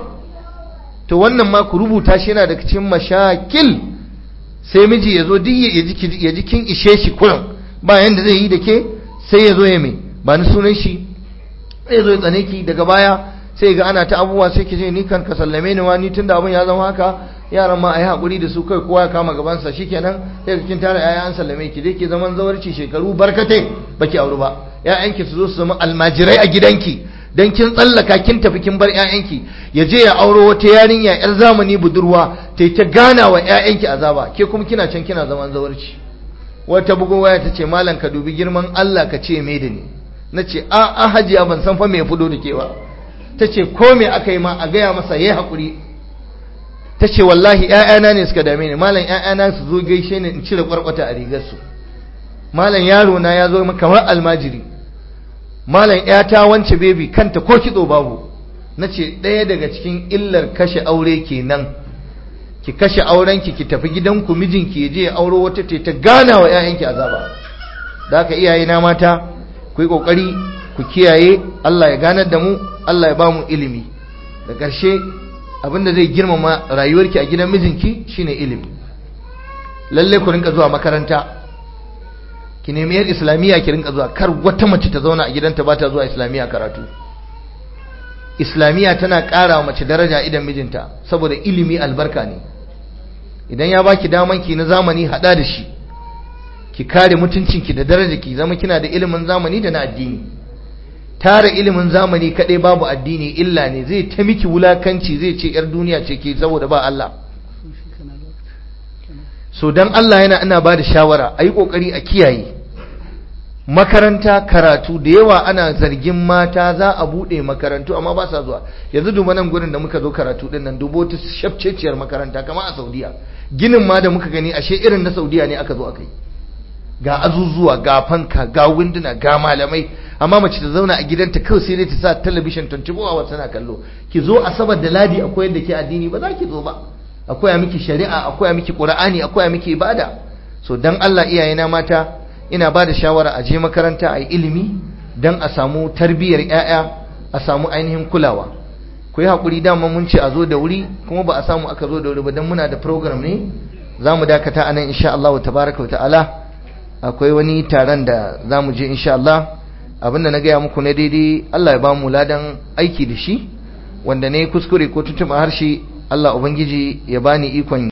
to wannan ma ku rubuta shi yana daga cikin mashakil sai miji ya zo duk ya ji kin ishe shi kuran ba yanda zai yi da ke sai ya zo ya mai ba ni sunan shi sai ya zo ya tsane ki daga baya sai ga ana ta abubuwa sai ki ce ni kan ka sallame ni wa ni tunda abin ya zama haka yaran ma a yi haƙuri da su kai kowa ya kama gabansa shikenan sai kin tara yaya an sallame ki dai ki zaman zawarci shekaru barkatai baki auru ba ƴaƴanki su zo su zama almajirai a gidanki dan kin tsallaka kin tafi kin bar ƴaƴanki ya je ya auro wata yarinya yar zamani budurwa ta ta gana wa ƴaƴanki azaba ke kuma kina can kina zaman zawarci wata bugo waya ta ce malam ka dubi girman Allah ka ce me da ni na ce a a hajiya ban san fa me ya fudo da ke ba ta ce ko me aka yi ma a gaya masa yayi hakuri ta ce wallahi ƴaƴana ne suka dame ni malam ƴaƴana su zo gaishe ni in cire kwarkwata a rigar su malam yaro na ya zo kamar almajiri malam ƴata wance baby kanta ko kitso babu nace ɗaya daga cikin illar kashe aure kenan ki kashe aurenki ki tafi gidanku mijinki ya je ya auro wata ce ta gana wa ƴaƴanki azaba da haka iyaye na mata ku yi kokari ku kiyaye Allah ya ganar da mu Allah ya ba mu ilimi da ƙarshe abinda zai girmama rayuwarki a gidan mijinki shine ilimi lalle ku rinka zuwa makaranta ki nemi yar islamiyya ki rinka zuwa kar wata mace ta zauna a gidanta ba ta zuwa islamiyya karatu islamiyya tana ƙara mace daraja idan mijinta saboda ilimi albarka ne idan ya baki daman ki na zamani hada da shi ki kare mutuncinki da daraja ki zama kina da ilimin zamani da na addini tara ilimin zamani kadai babu addini illa ne zai ta miki wulakanci zai ce yar duniya ce ke saboda ba Allah so dan Allah yana ina ba da shawara a yi ƙoƙari a kiyaye makaranta karatu da yawa ana zargin mata za a buɗe makarantu amma ba sa zuwa yanzu duba nan gurin da muka zo karatu din nan dubo ta shafceciyar makaranta kama a saudiya ginin ma da muka gani ashe irin na saudiya ne aka zo aka yi ga azuzuwa ga fanka ga winduna ga malamai amma mace ta zauna a gidanta kawai sai dai ta sa talabishin 24 hours tana kallo ki zo asabar da ladi akwai yadda ke addini ba za ki zo ba akwai miki shari'a akwai miki qur'ani akwai miki ibada so dan Allah iyayena mata ina ba da shawara a je makaranta a yi ilimi dan a samu tarbiyyar ƴaƴa a samu ainihin kulawa ku yi haƙuri dama mun ce a zo da wuri kuma ba a samu aka zo da wuri ba dan muna da program ne za mu dakata a nan insha Allah tabaraka wa ta'ala akwai wani taron da za mu je insha Allah abinda na gaya muku na daidai Allah ya ba mu ladan aiki da shi wanda ne kuskure ko tuntuɓa harshe Allah ubangiji ya bani ikon